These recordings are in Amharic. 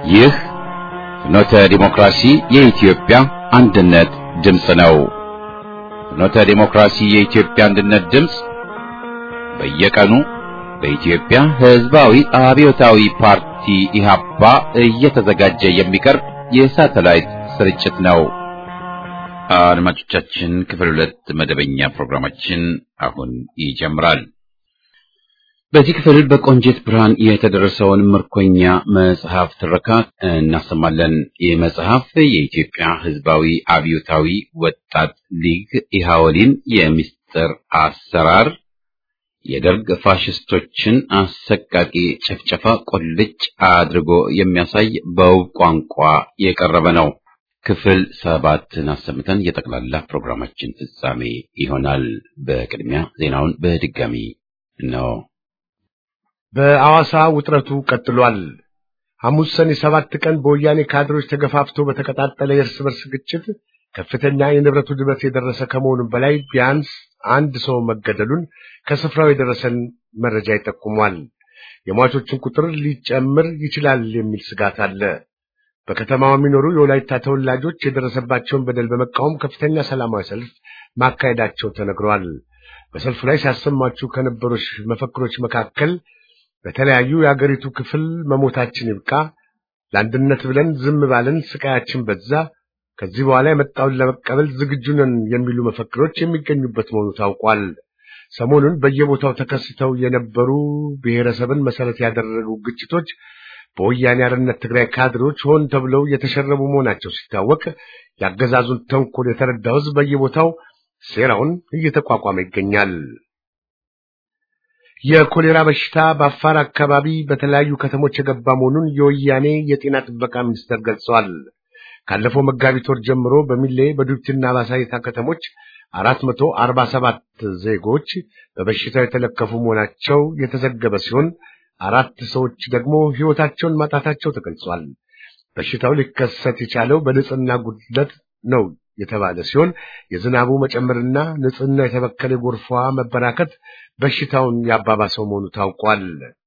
ይህ ፍኖተ ዲሞክራሲ የኢትዮጵያ አንድነት ድምፅ ነው። ፍኖተ ዲሞክራሲ የኢትዮጵያ አንድነት ድምፅ በየቀኑ በኢትዮጵያ ሕዝባዊ አብዮታዊ ፓርቲ ኢህአፓ እየተዘጋጀ የሚቀርብ የሳተላይት ስርጭት ነው። አድማጮቻችን፣ ክፍል ሁለት መደበኛ ፕሮግራማችን አሁን ይጀምራል። በዚህ ክፍል በቆንጂት ብርሃን የተደረሰውን ምርኮኛ መጽሐፍ ትረካ እናሰማለን። ይህ መጽሐፍ የኢትዮጵያ ሕዝባዊ አብዮታዊ ወጣት ሊግ ኢሃወሊን የምስጢር አሰራር የደርግ ፋሽስቶችን አሰቃቂ ጭፍጨፋ ቁልጭ አድርጎ የሚያሳይ በውብ ቋንቋ የቀረበ ነው። ክፍል ሰባትን አሰምተን የጠቅላላ ፕሮግራማችን ፍጻሜ ይሆናል። በቅድሚያ ዜናውን በድጋሚ ነው። በአዋሳ ውጥረቱ ቀጥሏል። ሐሙስ ሰኔ ሰባት ቀን በወያኔ ካድሮች ተገፋፍቶ በተቀጣጠለ የእርስ በርስ ግጭት ከፍተኛ የንብረት ውድመት የደረሰ ከመሆኑም በላይ ቢያንስ አንድ ሰው መገደሉን ከስፍራው የደረሰን መረጃ ይጠቁሟል። የሟቾችን ቁጥር ሊጨምር ይችላል የሚል ስጋት አለ። በከተማው የሚኖሩ የወላይታ ተወላጆች የደረሰባቸውን በደል በመቃወም ከፍተኛ ሰላማዊ ሰልፍ ማካሄዳቸው ተነግሯል። በሰልፉ ላይ ሲያሰማችሁ ከነበሩ መፈክሮች መካከል በተለያዩ የአገሪቱ ክፍል መሞታችን ይብቃ፣ ለአንድነት ብለን ዝም ባለን ስቃያችን በዛ፣ ከዚህ በኋላ የመጣውን ለመቀበል ዝግጁ ነን የሚሉ መፈክሮች የሚገኙበት መሆኑ ታውቋል። ሰሞኑን በየቦታው ተከስተው የነበሩ ብሔረሰብን መሰረት ያደረጉ ግጭቶች በወያኔ አርነት ትግራይ ካድሬዎች ሆን ተብለው የተሸረቡ መሆናቸው ሲታወቅ የአገዛዙን ተንኮል የተረዳው ሕዝብ በየቦታው ሴራውን እየተቋቋመ ይገኛል። የኮሌራ በሽታ በአፋር አካባቢ በተለያዩ ከተሞች የገባ መሆኑን የወያኔ የጤና ጥበቃ ሚኒስቴር ገልጸዋል። ካለፈው መጋቢት ወር ጀምሮ በሚሌ በዱብትና ባሳይታ ከተሞች አራት መቶ አርባ ሰባት ዜጎች በበሽታው የተለከፉ መሆናቸው የተዘገበ ሲሆን አራት ሰዎች ደግሞ ሕይወታቸውን ማጣታቸው ተገልጿል። በሽታው ሊከሰት የቻለው በንጽህና ጉድለት ነው የተባለ ሲሆን የዝናቡ መጨመርና ንጽህና የተበከለ ጎርፏ መበራከት በሽታውን ያባባሰው መሆኑ ታውቋል።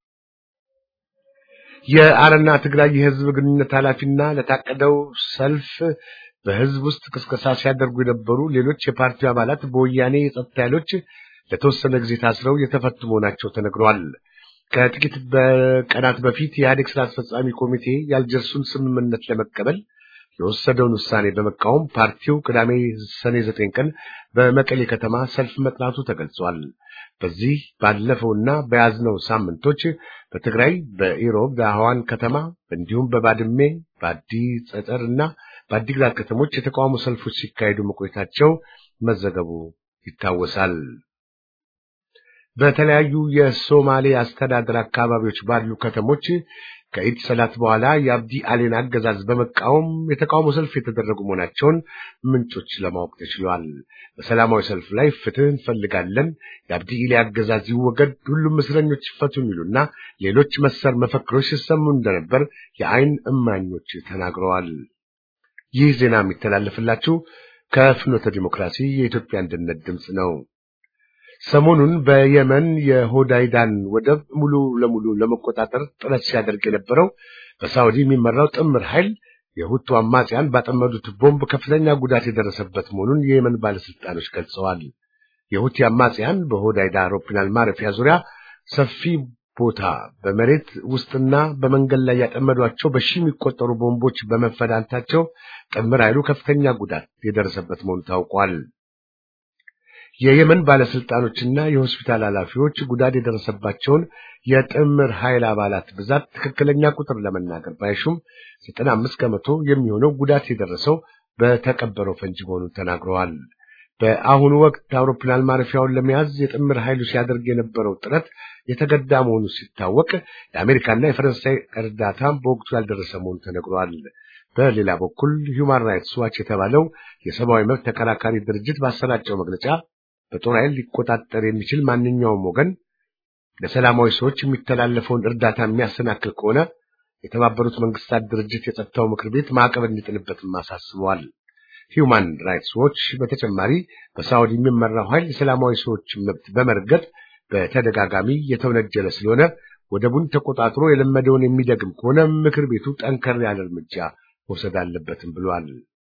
የአረና ትግራይ የህዝብ ግንኙነት ኃላፊና ለታቀደው ሰልፍ በህዝብ ውስጥ ቅስቀሳ ሲያደርጉ የነበሩ ሌሎች የፓርቲው አባላት በወያኔ የጸጥታ ኃይሎች ለተወሰነ ጊዜ ታስረው የተፈቱ መሆናቸው ተነግሯል። ከጥቂት በቀናት በፊት የኢህአዴግ ስራ አስፈጻሚ ኮሚቴ የአልጀርሱን ስምምነት ለመቀበል የወሰደውን ውሳኔ በመቃወም ፓርቲው ቅዳሜ ሰኔ ዘጠኝ ቀን በመቀሌ ከተማ ሰልፍ መጥራቱ ተገልጿል። በዚህ ባለፈውና በያዝነው ሳምንቶች በትግራይ በኢሮብ ዳህዋን ከተማ እንዲሁም በባድሜ በአዲ ጸጠር እና በአዲግራት ከተሞች የተቃውሞ ሰልፎች ሲካሄዱ መቆየታቸው መዘገቡ ይታወሳል። በተለያዩ የሶማሌ አስተዳደር አካባቢዎች ባሉ ከተሞች ከኢድ ሰላት በኋላ የአብዲ አሌን አገዛዝ በመቃወም የተቃውሞ ሰልፍ የተደረጉ መሆናቸውን ምንጮች ለማወቅ ተችሏል። በሰላማዊ ሰልፍ ላይ ፍትህ እንፈልጋለን፣ የአብዲ ኢሌ አገዛዝ ይወገድ፣ ሁሉም እስረኞች ይፈቱ የሚሉና ሌሎች መሰል መፈክሮች ሲሰሙ እንደነበር የአይን እማኞች ተናግረዋል። ይህ ዜና የሚተላለፍላችሁ ከፍኖተ ዲሞክራሲ የኢትዮጵያ አንድነት ድምፅ ነው። ሰሞኑን በየመን የሆዳይዳን ወደብ ሙሉ ለሙሉ ለመቆጣጠር ጥረት ሲያደርግ የነበረው በሳውዲ የሚመራው ጥምር ኃይል የሁቱ አማጽያን ባጠመዱት ቦምብ ከፍተኛ ጉዳት የደረሰበት መሆኑን የየመን ባለስልጣኖች ገልጸዋል። የሁቲ አማጽያን በሆዳይዳ አውሮፕላን ማረፊያ ዙሪያ ሰፊ ቦታ በመሬት ውስጥና በመንገድ ላይ ያጠመዷቸው በሺ የሚቆጠሩ ቦምቦች በመፈዳታቸው ጥምር ኃይሉ ከፍተኛ ጉዳት የደረሰበት መሆኑ ታውቋል። የየመን ባለስልጣኖችና የሆስፒታል ኃላፊዎች ጉዳት የደረሰባቸውን የጥምር ኃይል አባላት ብዛት ትክክለኛ ቁጥር ለመናገር ባይሹም ዘጠና አምስት ከመቶ የሚሆነው ጉዳት የደረሰው በተቀበረው ፈንጂ መሆኑን ተናግረዋል። በአሁኑ ወቅት አውሮፕላን ማረፊያውን ለመያዝ የጥምር ኃይሉ ሲያደርግ የነበረው ጥረት የተገዳ መሆኑ ሲታወቅ የአሜሪካና የፈረንሳይ እርዳታ በወቅቱ ያልደረሰ መሆኑ ተነግሯል። በሌላ በኩል ሂውማን ራይትስ ዋች የተባለው የሰብአዊ መብት ተከራካሪ ድርጅት ባሰራጨው መግለጫ በጦር ኃይል ሊቆጣጠር የሚችል ማንኛውም ወገን ለሰላማዊ ሰዎች የሚተላለፈውን እርዳታ የሚያሰናክል ከሆነ የተባበሩት መንግስታት ድርጅት የጸጥታው ምክር ቤት ማዕቀብ እንዲጥልበትም አሳስበዋል። ሂውማን ራይትስ ዎች በተጨማሪ በሳውዲ የሚመራው ኃይል የሰላማዊ ሰዎች መብት በመርገጥ በተደጋጋሚ የተወነጀለ ስለሆነ ወደቡን ተቆጣጥሮ የለመደውን የሚደግም ከሆነ ምክር ቤቱ ጠንከር ያለ እርምጃ መውሰድ አለበትም ብሏል።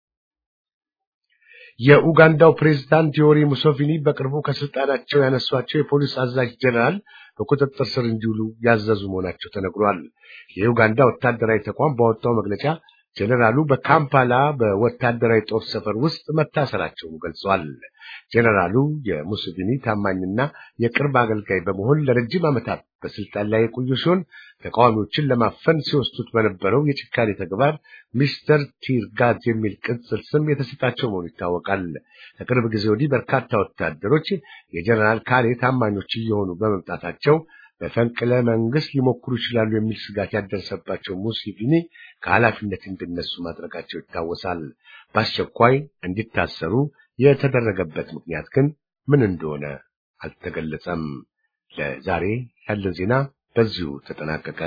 የኡጋንዳው ፕሬዝዳንት ዮዌሪ ሙሶቪኒ በቅርቡ ከስልጣናቸው ያነሷቸው የፖሊስ አዛዥ ጀነራል በቁጥጥር ስር እንዲውሉ ያዘዙ መሆናቸው ተነግሯል። የኡጋንዳ ወታደራዊ ተቋም ባወጣው መግለጫ ጀነራሉ በካምፓላ በወታደራዊ ጦር ሰፈር ውስጥ መታሰራቸውን ገልጿል። ጀነራሉ የሙሶቪኒ ታማኝና የቅርብ አገልጋይ በመሆን ለረጅም ዓመታት በስልጣን ላይ የቆዩ ሲሆን ተቃዋሚዎችን ለማፈን ሲወስዱት በነበረው የጭካኔ ተግባር ሚስተር ቲርጋዝ የሚል ቅጽል ስም የተሰጣቸው መሆኑ ይታወቃል። ከቅርብ ጊዜ ወዲህ በርካታ ወታደሮች የጀነራል ካሬ ታማኞች እየሆኑ በመምጣታቸው በፈንቅለ መንግስት ሊሞክሩ ይችላሉ የሚል ስጋት ያደረሰባቸው ሙሲቪኒ ከኃላፊነት እንዲነሱ ማድረጋቸው ይታወሳል። በአስቸኳይ እንዲታሰሩ የተደረገበት ምክንያት ግን ምን እንደሆነ አልተገለጸም። ለዛሬ ያለን ዜና በዚሁ ተጠናቀቀ።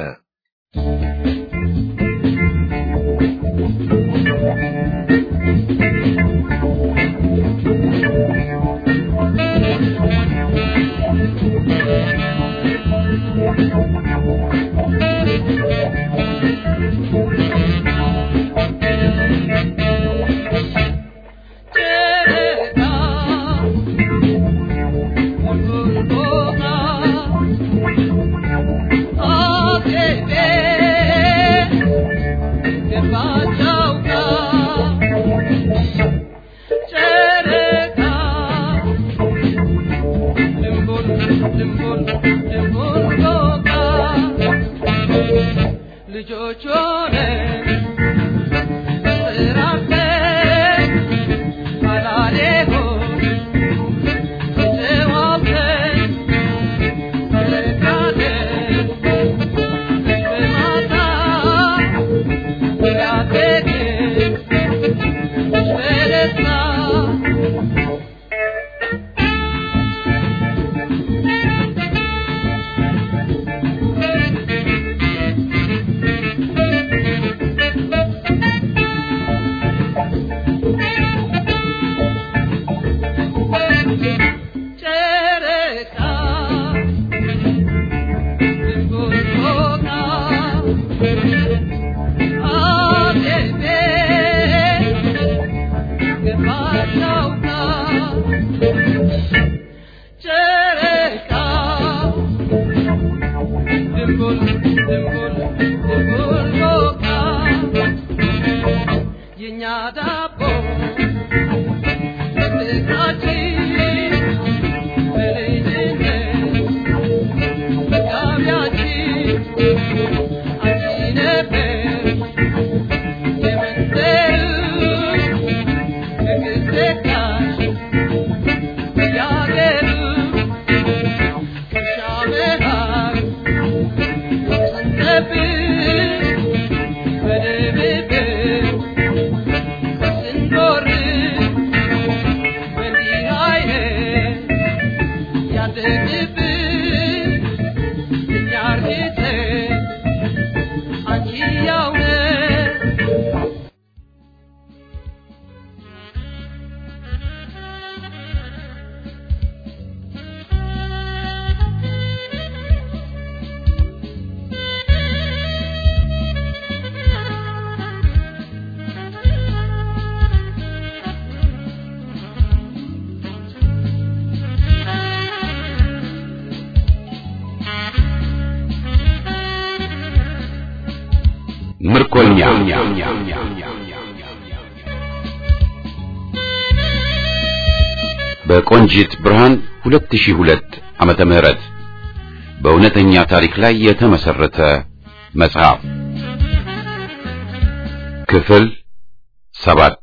ምርኮኛ በቆንጂት ብርሃን 2002 ዓመተ ምህረት በእውነተኛ ታሪክ ላይ የተመሰረተ መጽሐፍ ክፍል ሰባት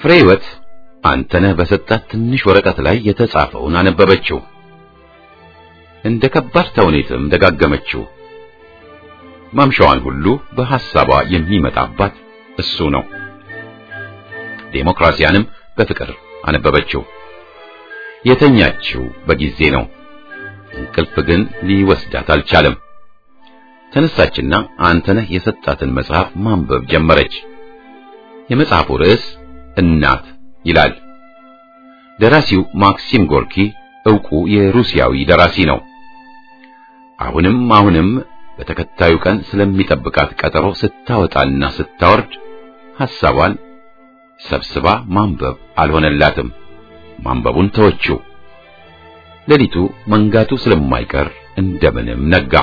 ፍሬህይወት አንተነህ በሰጣት ትንሽ ወረቀት ላይ የተጻፈውን አነበበችው። እንደ ከባድ ተውኔትም ደጋገመችው። ማምሻዋን ሁሉ በሐሳቧ የሚመጣባት እሱ ነው። ዴሞክራሲያንም በፍቅር አነበበችው። የተኛችው በጊዜ ነው። እንቅልፍ ግን ሊወስዳት አልቻለም። ተነሳችና አንተነህ የሰጣትን መጽሐፍ ማንበብ ጀመረች። የመጽሐፉ ርዕስ እናት ይላል። ደራሲው ማክሲም ጎርኪ ዕውቁ የሩሲያዊ ደራሲ ነው። አሁንም አሁንም በተከታዩ ቀን ስለሚጠብቃት ቀጠሮ ስታወጣና ስታወርድ ሐሳቧን ሰብስባ ማንበብ አልሆነላትም። ማንበቡን ተወችው። ሌሊቱ መንጋቱ ስለማይቀር እንደምንም ነጋ።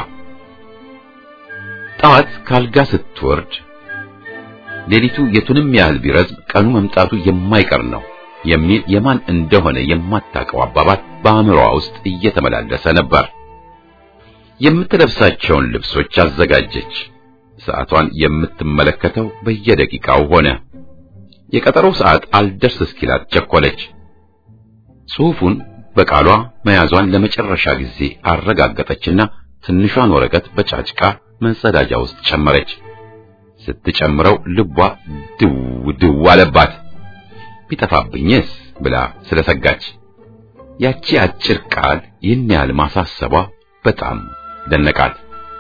ጠዋት ካልጋ ስትወርድ ሌሊቱ የቱንም ያህል ቢረዝም ቀኑ መምጣቱ የማይቀር ነው የሚል የማን እንደሆነ የማታውቀው አባባል በአእምሮዋ ውስጥ እየተመላለሰ ነበር። የምትለብሳቸውን ልብሶች አዘጋጀች። ሰዓቷን የምትመለከተው በየደቂቃው ሆነ። የቀጠሮው ሰዓት አልደርስ እስኪላት ቸኮለች። ጽሑፉን በቃሏ መያዟን ለመጨረሻ ጊዜ አረጋገጠችና ትንሿን ወረቀት በጫጭቃ መጸዳጃ ውስጥ ጨመረች። ስትጨምረው ልቧ ድው ድው አለባት። ቢጠፋብኝስ ብላ ስለሰጋች ያቺ አጭር ቃል ይህን ያህል ማሳሰቧ በጣም ደነቃት።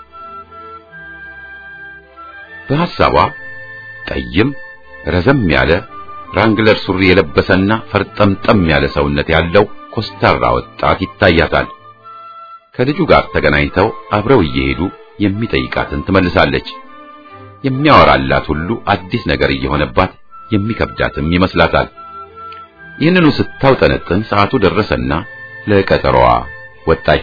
በሐሳቧ ጠይም ረዘም ያለ ራንግለር ሱሪ የለበሰና ፈርጠምጠም ያለ ሰውነት ያለው ኮስታራ ወጣት ይታያታል። ከልጁ ጋር ተገናኝተው አብረው እየሄዱ የሚጠይቃትን ትመልሳለች። የሚያወራላት ሁሉ አዲስ ነገር እየሆነባት የሚከብዳትም ይመስላታል። ይህንኑ ስታውጠነጥን ሰዓቱ ደረሰና ለቀጠሮዋ ወጣች።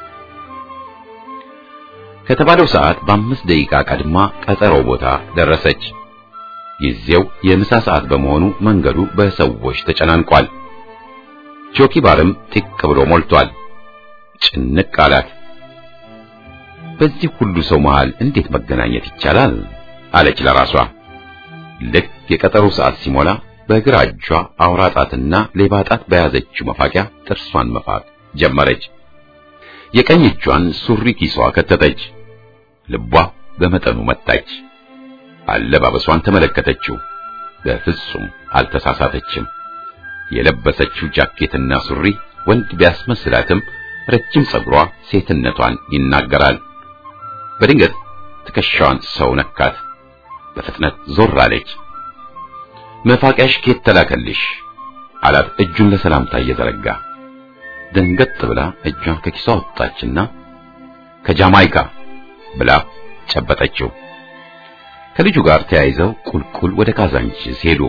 ከተባለው ሰዓት በአምስት ደቂቃ ቀድማ ቀጠሮ ቦታ ደረሰች። ጊዜው የምሳ ሰዓት በመሆኑ መንገዱ በሰዎች ተጨናንቋል። ጆኪ ባርም ጢቅ ብሎ ሞልቷል። ጭንቅ አላት። በዚህ ሁሉ ሰው መሃል እንዴት መገናኘት ይቻላል? አለች ለራሷ። ልክ የቀጠሮ ሰዓት ሲሞላ በግራ እጇ አውራ ጣትና ሌባ ጣት በያዘችው መፋቂያ ጥርሷን መፋቅ ጀመረች። የቀኝ እጇን ሱሪ ኪሷ ከተተች። ልቧ በመጠኑ መታች። አለባበሷን ተመለከተችው። በፍጹም አልተሳሳተችም። የለበሰችው ጃኬትና ሱሪ ወንድ ቢያስመስላትም ረጅም ጸጉሯ ሴትነቷን ይናገራል። በድንገት ትከሻዋን ሰው ነካት። በፍጥነት ዞር አለች። መፋቂያሽ ከየት ተላከልሽ? አላት እጁን ለሰላምታ እየዘረጋ። ደንገጥ ብላ እጇን ከኪሷ ወጣችና ከጃማይካ ብላ ጨበጠችው። ከልጁ ጋር ተያይዘው ቁልቁል ወደ ካዛንቺስ ሄዱ።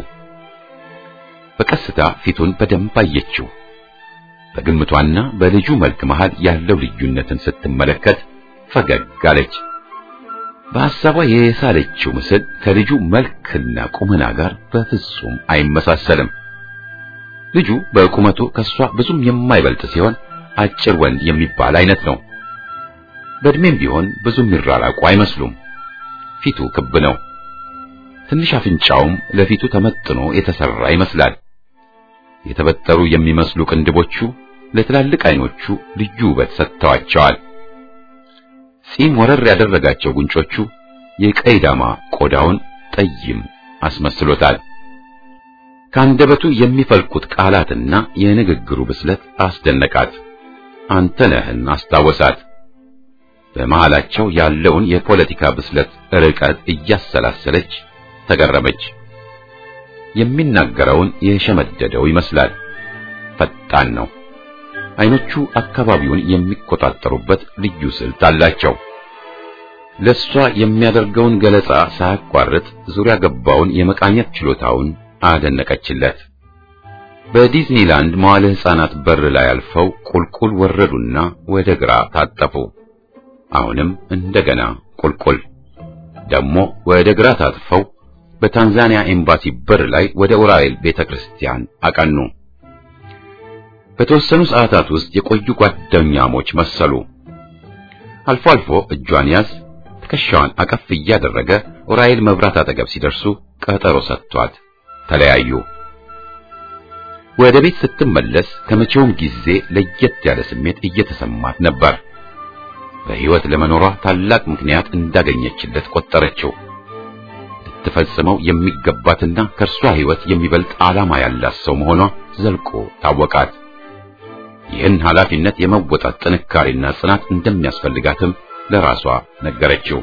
በቀስታ ፊቱን በደንብ አየችው። በግምቷና በልጁ መልክ መሃል ያለው ልዩነትን ስትመለከት ፈገግ አለች። በሐሳቧ የሳለችው ምስል ከልጁ መልክና ቁመና ጋር በፍጹም አይመሳሰልም። ልጁ በቁመቱ ከሷ ብዙም የማይበልጥ ሲሆን አጭር ወንድ የሚባል አይነት ነው። በእድሜም ቢሆን ብዙም ይራራቁ አይመስሉም። ፊቱ ክብ ነው። ትንሽ አፍንጫውም ለፊቱ ተመጥኖ የተሰራ ይመስላል። የተበጠሩ የሚመስሉ ቅንድቦቹ ለትላልቅ አይኖቹ ልዩ ውበት ሰጥተዋቸዋል። ጺም ወረር ያደረጋቸው ጉንጮቹ የቀይ ዳማ ቆዳውን ጠይም አስመስሎታል። ከአንደበቱ የሚፈልቁት ቃላትና የንግግሩ ብስለት አስደነቃት። አንተነህን አስታወሳት። በመሃላቸው ያለውን የፖለቲካ ብስለት ርቀት እያሰላሰለች ተገረመች። የሚናገረውን የሸመደደው ይመስላል። ፈጣን ነው። አይኖቹ አካባቢውን የሚቆጣጠሩበት ልዩ ስልት አላቸው። ለሷ የሚያደርገውን ገለጻ ሳያቋርጥ ዙሪያ ገባውን የመቃኘት ችሎታውን አደነቀችለት። በዲዝኒላንድ መዋለ ሕፃናት በር ላይ አልፈው ቁልቁል ወረዱና ወደ ግራ ታጠፉ። አሁንም እንደገና ቁልቁል ደግሞ ወደ ግራ ታጥፈው በታንዛኒያ ኤምባሲ በር ላይ ወደ ኡራኤል ቤተክርስቲያን አቀኑ። በተወሰኑ ሰዓታት ውስጥ የቆዩ ጓደኛሞች መሰሉ። አልፎ አልፎ እጇን ያዝ፣ ትከሻዋን አቀፍ እያደረገ ኡራኤል መብራት አጠገብ ሲደርሱ ቀጠሮ ሰጥቷት ተለያዩ። ወደ ቤት ስትመለስ ከመቼውም ጊዜ ለየት ያለ ስሜት እየተሰማት ነበር። በሕይወት ለመኖሯ ታላቅ ምክንያት እንዳገኘችለት ቆጠረችው። ልትፈጽመው የሚገባትና ከእርሷ ሕይወት የሚበልጥ ዓላማ ያላት ሰው መሆኗ ዘልቆ ታወቃት። ይህን ኃላፊነት የመወጣት ጥንካሬና ጽናት እንደሚያስፈልጋትም ለራሷ ነገረችው።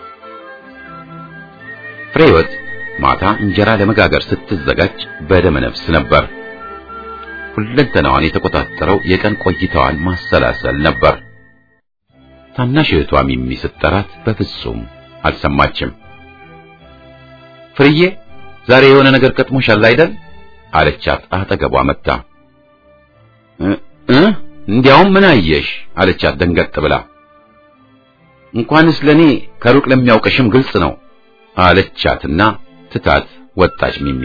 ፍሬህይወት ማታ እንጀራ ለመጋገር ስትዘጋጅ በደመ ነፍስ ነበር። ሁለንተናዋን የተቆጣጠረው የቀን ቆይታዋን ማሰላሰል ነበር። ታናሽ እህቷ ሚሚ ስትጠራት በፍጹም አልሰማችም። ፍርዬ ዛሬ የሆነ ነገር ገጥሞሻል አይደል? አለቻት አጠገቧ መጣ። እ እንዲያውም ምን አየሽ? አለቻት ደንገጥ ብላ። እንኳንስ ለኔ ከሩቅ ለሚያውቅሽም ግልጽ ነው አለቻትና ትታት ወጣች ሚሚ።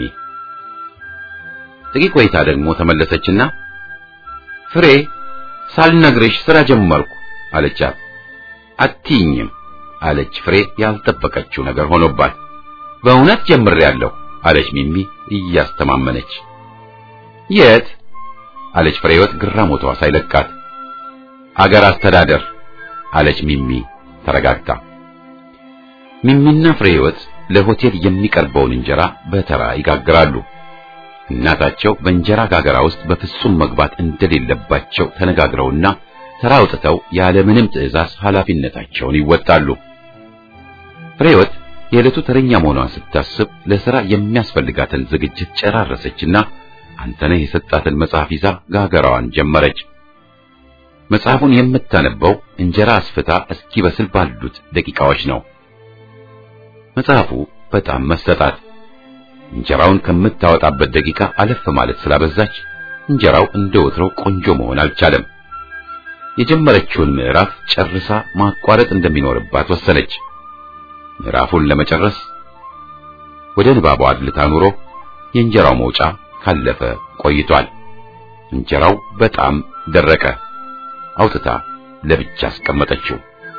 ጥቂት ቆይታ ደግሞ ተመለሰችና ፍሬ ሳልነግርሽ ስራ ጀመርኩ አለቻት። አትይኝም አለች ፍሬ ያልጠበቀችው ነገር ሆኖባት። በእውነት ጀምሬያለሁ አለች ሚሚ እያስተማመነች። የት አለች ፍሬህይወት ግራሞቷ ሳይለቃት። አገር አስተዳደር አለች ሚሚ ተረጋግታ። ሚሚና ፍሬህይወት ለሆቴል የሚቀርበውን እንጀራ በተራ ይጋግራሉ። እናታቸው በእንጀራ ጋገራ ውስጥ በፍጹም መግባት እንደሌለባቸው ተነጋግረውና ተራ አውጥተው ያለምንም ትዕዛዝ ኃላፊነታቸውን ይወጣሉ። ፍሬህይወት የዕለቱ ተረኛ መሆኗን ስታስብ ለሥራ የሚያስፈልጋትን ዝግጅት ጨራረሰችና አንተነህ የሰጣትን መጽሐፍ ይዛ ጋገራዋን ጀመረች። መጽሐፉን የምታነበው እንጀራ አስፍታ እስኪበስል ባሉት ደቂቃዎች ነው። መጽሐፉ በጣም መሰጣት። እንጀራውን ከምታወጣበት ደቂቃ አለፍ ማለት ስላበዛች እንጀራው እንደ ወትሮው ቆንጆ መሆን አልቻለም። የጀመረችውን ምዕራፍ ጨርሳ ማቋረጥ እንደሚኖርባት ወሰነች። ምዕራፉን ለመጨረስ ወደ ንባቧ አድልታ ኑሮ የእንጀራው መውጫ ካለፈ ቆይቷል። እንጀራው በጣም ደረቀ። አውጥታ ለብቻ አስቀመጠችው።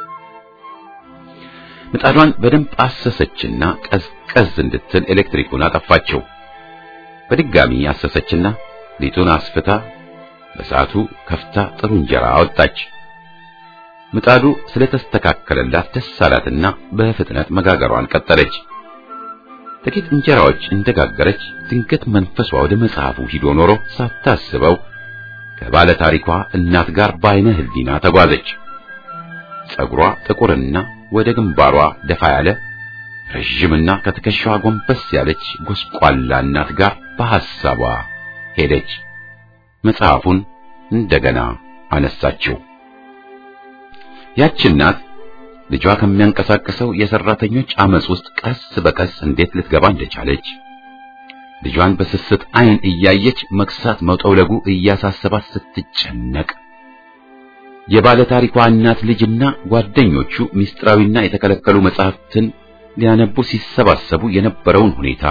ምጣዷን በደንብ አሰሰችና ቀዝቀዝ እንድትል ኤሌክትሪኩን አጠፋችው። በድጋሚ አሰሰችና ሊጡን አስፍታ በሰዓቱ ከፍታ ጥሩ እንጀራ አወጣች። ምጣዱ ስለተስተካከለላት ደስ አላትና በፍጥነት መጋገሯን ቀጠለች። ጥቂት እንጀራዎች እንደጋገረች ድንገት መንፈሷ ወደ መጽሐፉ ሂዶ ኖሮ ሳታስበው ከባለ ታሪኳ እናት ጋር በዓይነ ሕሊና ተጓዘች። ጸጉሯ ጥቁርና ወደ ግንባሯ ደፋ ያለ ረዥምና ከትከሻዋ ጎንበስ ያለች ጎስቋላ እናት ጋር በሐሳቧ ሄደች። መጽሐፉን እንደገና አነሳችው። ያች እናት ልጇ ከሚያንቀሳቅሰው የሰራተኞች አመጽ ውስጥ ቀስ በቀስ እንዴት ልትገባ እንደቻለች ልጇን በስስት ዓይን እያየች መክሳት መውጠውለጉ እያሳሰባት ስትጨነቅ የባለ ታሪኳ እናት ልጅና ጓደኞቹ ምስጢራዊና የተከለከሉ መጻሕፍትን ሊያነቡ ሲሰባሰቡ የነበረውን ሁኔታ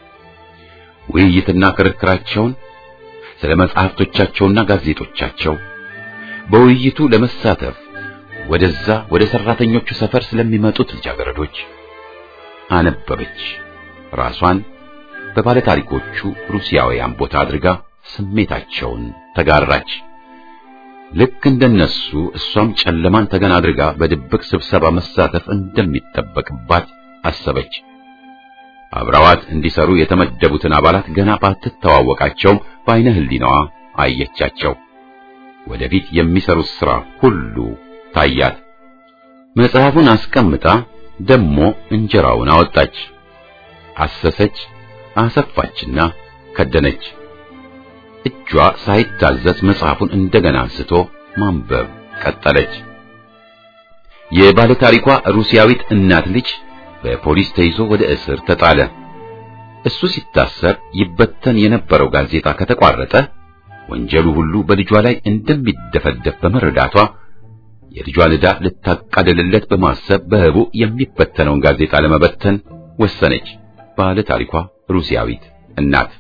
ውይይትና ክርክራቸውን ስለ መጻሕፍቶቻቸውና ጋዜጦቻቸው በውይይቱ ለመሳተፍ ወደዛ ወደ ሰራተኞቹ ሰፈር ስለሚመጡት ልጃገረዶች አነበበች። ራሷን በባለ ታሪኮቹ ሩሲያውያን ቦታ አድርጋ ስሜታቸውን ተጋራች። ልክ እንደነሱ እሷም ጨለማን ተገን አድርጋ በድብቅ ስብሰባ መሳተፍ እንደሚጠበቅባት አሰበች። አብረዋት እንዲሰሩ የተመደቡትን አባላት ገና ባትተዋወቃቸውም በዓይነ ሕሊናዋ አየቻቸው። ወደፊት የሚሰሩት ሥራ ሁሉ ታያት። መጽሐፉን አስቀምጣ ደሞ እንጀራውን አወጣች፣ አሰሰች፣ አሰፋችና ከደነች። እጇ ሳይታዘዝ መጽሐፉን እንደገና አንስቶ ማንበብ ቀጠለች። የባለ ታሪኳ ሩሲያዊት እናት ልጅ በፖሊስ ተይዞ ወደ እስር ተጣለ። እሱ ሲታሰር ይበተን የነበረው ጋዜጣ ከተቋረጠ ወንጀሉ ሁሉ በልጇ ላይ እንደሚደፈደፍ በመረዳቷ የልጇን ዕዳ ልታቃልልለት በማሰብ በህቡ የሚበተነውን ጋዜጣ ለመበተን ወሰነች። ባለ ታሪኳ ሩሲያዊት እናት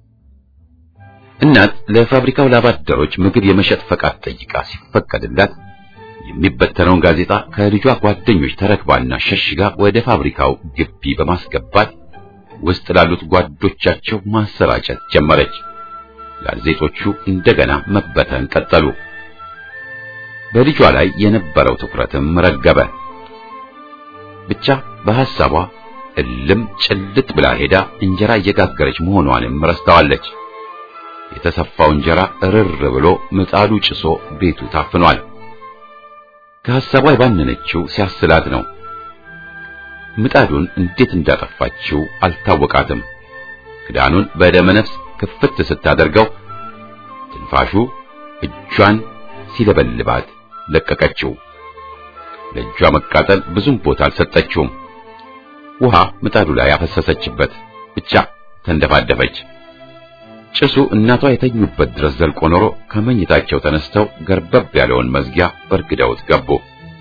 እናት ለፋብሪካው ላባደሮች ምግብ የመሸጥ ፈቃድ ጠይቃ ሲፈቀድላት የሚበተነውን ጋዜጣ ከልጇ ጓደኞች ተረክባና ሸሽጋ ወደ ፋብሪካው ግቢ በማስገባት ውስጥ ላሉት ጓዶቻቸው ማሰራጨት ጀመረች። ጋዜጦቹ እንደገና መበተን ቀጠሉ። በልጇ ላይ የነበረው ትኩረትም ረገበ። ብቻ በሐሳቧ እልም ጭልጥ ብላ ሄዳ እንጀራ እየጋገረች መሆኗንም ረስተዋለች። የተሰፋው እንጀራ እርር ብሎ ምጣዱ ጭሶ ቤቱ ታፍኗል። ከሐሳቧ የባነነችው ሲያስላት ነው። ምጣዱን እንዴት እንዳጠፋችው አልታወቃትም። ክዳኑን በደመነፍስ ክፍት ስታደርገው ትንፋሹ እጇን ሲለበልባት ለቀቀችው። ለእጇ መቃጠል ብዙም ቦታ አልሰጠችውም። ውሃ ምጣዱ ላይ አፈሰሰችበት። ብቻ ተንደፋደፈች። ጭሱ እናቷ የተኙበት ድረስ ዘልቆ ኖሮ ከመኝታቸው ተነስተው ገርበብ ያለውን መዝጊያ በርግደውት ገቡ።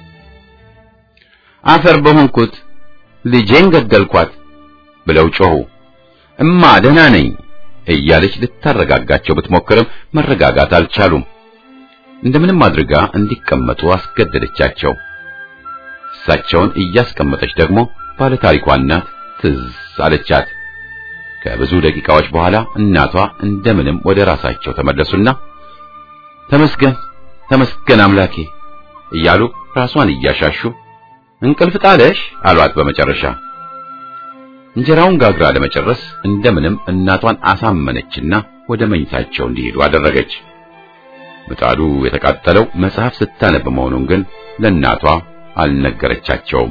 አፈር በሆንኩት ልጄን ገደልኳት ብለው ጮኹ። እማ ደህና ነኝ እያለች ልታረጋጋቸው ብትሞክርም መረጋጋት አልቻሉም። እንደምንም አድርጋ እንዲቀመጡ አስገደደቻቸው። እሳቸውን እያስቀመጠች ደግሞ ባለታሪኳ እናት ትዝ አለቻት። ከብዙ ደቂቃዎች በኋላ እናቷ እንደምንም ወደ ራሳቸው ተመለሱና ተመስገን ተመስገን አምላኬ እያሉ ራሷን እያሻሹ እንቅልፍ ጣለሽ አሏት። በመጨረሻ እንጀራውን ጋግራ ለመጨረስ እንደምንም እናቷን አሳመነችና ወደ መኝታቸው እንዲሄዱ አደረገች። ምጣዱ የተቃጠለው መጽሐፍ ስታነብ መሆኑን ግን ለእናቷ አልነገረቻቸውም።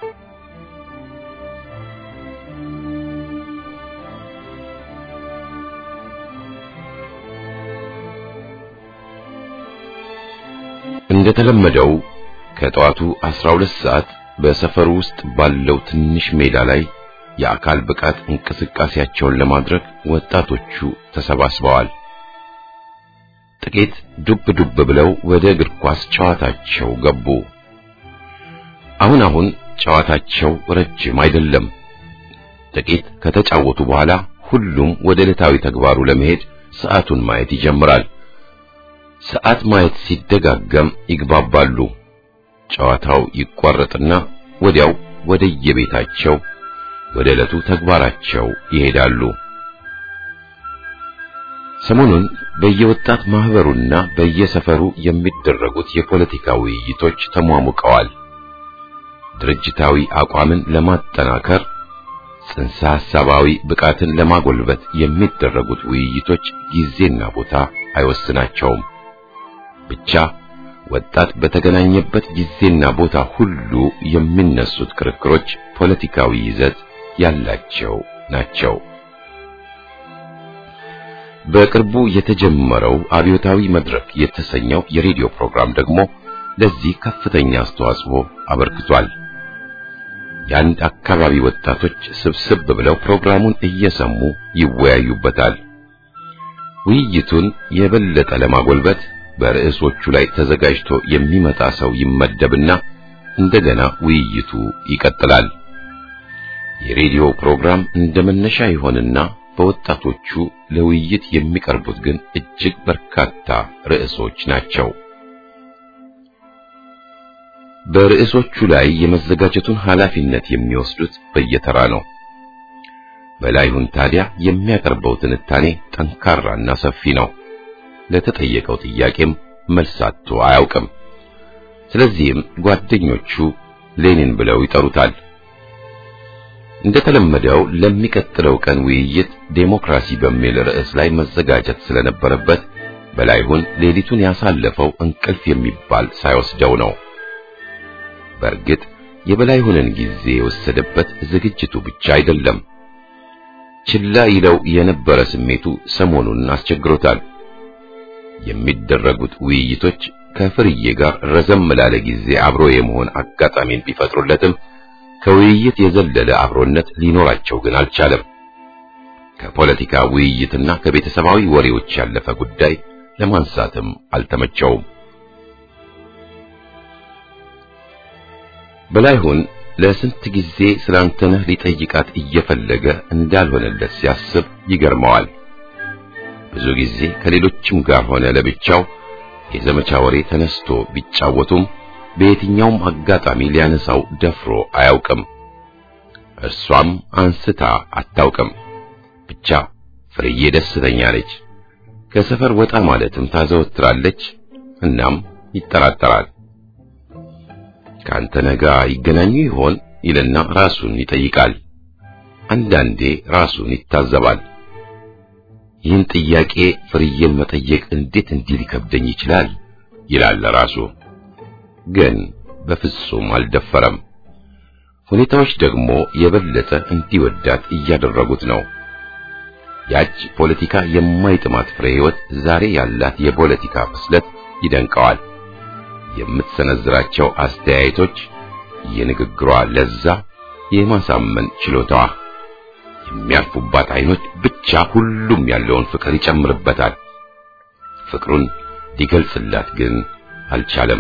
እንደተለመደው ከጠዋቱ 12 ሰዓት በሰፈሩ ውስጥ ባለው ትንሽ ሜዳ ላይ የአካል ብቃት እንቅስቃሴያቸውን ለማድረግ ወጣቶቹ ተሰባስበዋል። ጥቂት ዱብ ዱብ ብለው ወደ እግር ኳስ ጨዋታቸው ገቡ። አሁን አሁን ጨዋታቸው ረጅም አይደለም። ጥቂት ከተጫወቱ በኋላ ሁሉም ወደ ዕለታዊ ተግባሩ ለመሄድ ሰዓቱን ማየት ይጀምራል። ሰዓት ማየት ሲደጋገም ይግባባሉ። ጨዋታው ይቋረጥና ወዲያው ወደ የቤታቸው ወደ ዕለቱ ተግባራቸው ይሄዳሉ። ሰሞኑን በየወጣት ማህበሩና በየሰፈሩ የሚደረጉት የፖለቲካ ውይይቶች ተሟሙቀዋል። ድርጅታዊ አቋምን ለማጠናከር ጽንሰ ሐሳባዊ ብቃትን ለማጎልበት የሚደረጉት ውይይቶች ጊዜና ቦታ አይወስናቸውም። ብቻ ወጣት በተገናኘበት ጊዜና ቦታ ሁሉ የሚነሱት ክርክሮች ፖለቲካዊ ይዘት ያላቸው ናቸው። በቅርቡ የተጀመረው አብዮታዊ መድረክ የተሰኘው የሬዲዮ ፕሮግራም ደግሞ ለዚህ ከፍተኛ አስተዋጽኦ አበርክቷል። የአንድ አካባቢ ወጣቶች ስብስብ ብለው ፕሮግራሙን እየሰሙ ይወያዩበታል። ውይይቱን የበለጠ ለማጎልበት በርዕሶቹ ላይ ተዘጋጅቶ የሚመጣ ሰው ይመደብና እንደገና ውይይቱ ይቀጥላል። የሬዲዮ ፕሮግራም እንደ መነሻ ይሆንና በወጣቶቹ ለውይይት የሚቀርቡት ግን እጅግ በርካታ ርዕሶች ናቸው። በርዕሶቹ ላይ የመዘጋጀቱን ኃላፊነት የሚወስዱት በየተራ ነው። በላይሁን ታዲያ የሚያቀርበው ትንታኔ ጠንካራና ሰፊ ነው። ለተጠየቀው ጥያቄም መልስ አጥቶ አያውቅም። ስለዚህም ጓደኞቹ ሌኒን ብለው ይጠሩታል። እንደተለመደው ለሚቀጥለው ቀን ውይይት ዴሞክራሲ በሚል ርዕስ ላይ መዘጋጀት ስለነበረበት በላይሁን ሌሊቱን ያሳለፈው እንቅልፍ የሚባል ሳይወስደው ነው። በእርግጥ የበላይሁንን ጊዜ የወሰደበት ዝግጅቱ ብቻ አይደለም። ችላ ይለው የነበረ ስሜቱ ሰሞኑን አስቸግሮታል። የሚደረጉት ውይይቶች ከፍርዬ ጋር ረዘም ላለ ጊዜ አብሮ የመሆን አጋጣሚን ቢፈጥሩለትም ከውይይት የዘለለ አብሮነት ሊኖራቸው ግን አልቻለም። ከፖለቲካ ውይይትና ከቤተሰባዊ ወሬዎች ያለፈ ጉዳይ ለማንሳትም አልተመቸውም። በላይሁን ለስንት ጊዜ ስላንተነህ ሊጠይቃት እየፈለገ እንዳልሆነለት ሲያስብ ይገርመዋል። ብዙ ጊዜ ከሌሎችም ጋር ሆነ ለብቻው የዘመቻ ወሬ ተነስቶ ቢጫወቱም በየትኛውም አጋጣሚ ሊያነሳው ደፍሮ አያውቅም። እርሷም አንስታ አታውቅም። ብቻ ፍርዬ ደስተኛ ነች። ከሰፈር ወጣ ማለትም ታዘወትራለች። እናም ይጠራጠራል። ከአንተ ነጋ ይገናኙ ይሆን ይልና ራሱን ይጠይቃል። አንዳንዴ ራሱን ይታዘባል። ይህን ጥያቄ ፍርዬን መጠየቅ እንዴት እንዲህ ሊከብደኝ ይችላል ይላል ራሱ። ግን በፍጹም አልደፈረም። ሁኔታዎች ደግሞ የበለጠ እንዲወዳት እያደረጉት ነው። ያች ፖለቲካ የማይጥማት ፍሬ ሕይወት ዛሬ ያላት የፖለቲካ ብስለት ይደንቀዋል። የምትሰነዝራቸው አስተያየቶች፣ የንግግሯ ለዛ፣ የማሳመን ችሎታዋ፣ የሚያርፉባት አይኖች ብቻ ሁሉም ያለውን ፍቅር ይጨምርበታል። ፍቅሩን ሊገልጽላት ግን አልቻለም።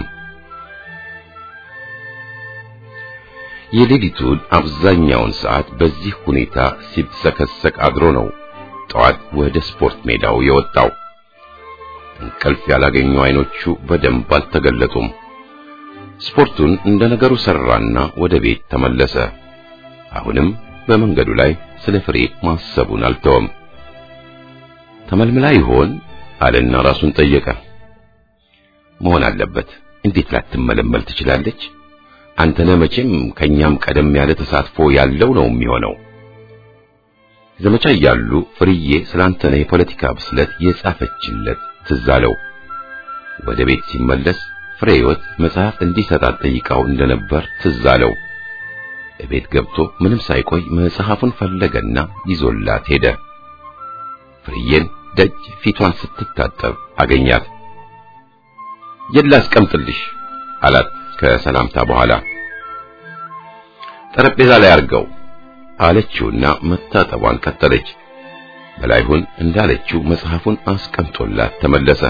የሌሊቱን አብዛኛውን ሰዓት በዚህ ሁኔታ ሲብሰከሰቅ አድሮ ነው ጠዋት ወደ ስፖርት ሜዳው የወጣው። እንቅልፍ ያላገኙ አይኖቹ በደንብ አልተገለጡም። ስፖርቱን እንደ ነገሩ ሰራና ወደ ቤት ተመለሰ። አሁንም በመንገዱ ላይ ስለ ፍሬ ማሰቡን አልተወም። ተመልምላ ይሆን አለና ራሱን ጠየቀ። መሆን አለበት። እንዴት ላትመለመል ትችላለች? አንተነህ መቼም ከኛም ቀደም ያለ ተሳትፎ ያለው ነው የሚሆነው። ዘመቻ እያሉ ፍርዬ ስላንተነህ የፖለቲካ ብስለት የጻፈችለት ትዝ አለው። ወደ ቤት ሲመለስ ፍሬ ሕይወት መጽሐፍ እንዲሰጣት ጠይቃው እንደነበር ትዝ አለው። ቤት ገብቶ ምንም ሳይቆይ መጽሐፉን ፈለገና ይዞላት ሄደ። ፍርዬን ደጅ ፊቷን ስትታጠብ አገኛት። የት ላስቀምጥልሽ አላት ከሰላምታ በኋላ። ጠረጴዛ ላይ አርገው አለችውና መታጠቧን ቀጠለች። በላይሁን እንዳለችው መጽሐፉን አስቀምጦላት ተመለሰ።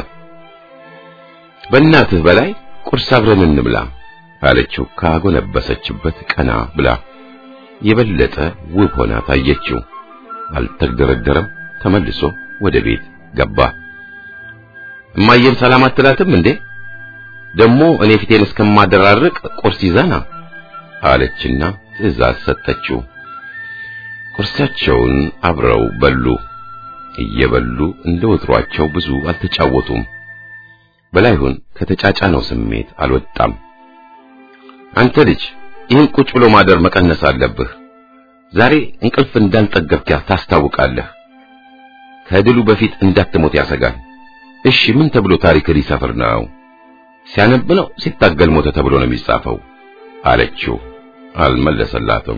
በእናትህ በላይ ቁርስ አብረን እንብላ አለችው ካጎነበሰችበት ቀና ብላ። የበለጠ ውብ ሆና ታየችው። አልተግደረደረም። ተመልሶ ወደ ቤት ገባ። እማዬም ሰላም አትላትም እንዴ? ደግሞ እኔ ፊቴን እስከማደራርቅ ቁርስ ይዘና አለችና ትዕዛዝ ሰጠችው። ቁርሳቸውን አብረው በሉ። እየበሉ እንደ ወትሯቸው ብዙ አልተጫወቱም። በላይሁን ከተጫጫነው ስሜት አልወጣም። አንተ ልጅ ይህን ቁጭ ብሎ ማደር መቀነስ አለብህ። ዛሬ እንቅልፍ እንዳልጠገብክ ታስታውቃለህ። ከድሉ በፊት እንዳትሞት ያሰጋል። እሺ ምን ተብሎ ታሪክ ሊሰፍር ነው? ሲያነብ ነው ሲታገል ሞተ ተብሎ ነው የሚጻፈው አለችው። አልመለሰላትም።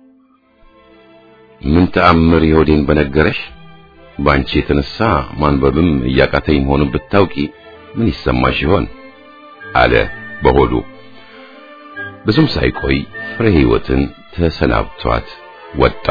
ምን ተአምር የሆዴን በነገረሽ። ባንቺ የተነሳ ማንበብም እያቃተኝ መሆኑን ብታውቂ ምን ይሰማሽ ይሆን አለ በሆዱ። ብዙም ሳይቆይ ፍሬ ሕይወትን ተሰናብቷት ወጣ።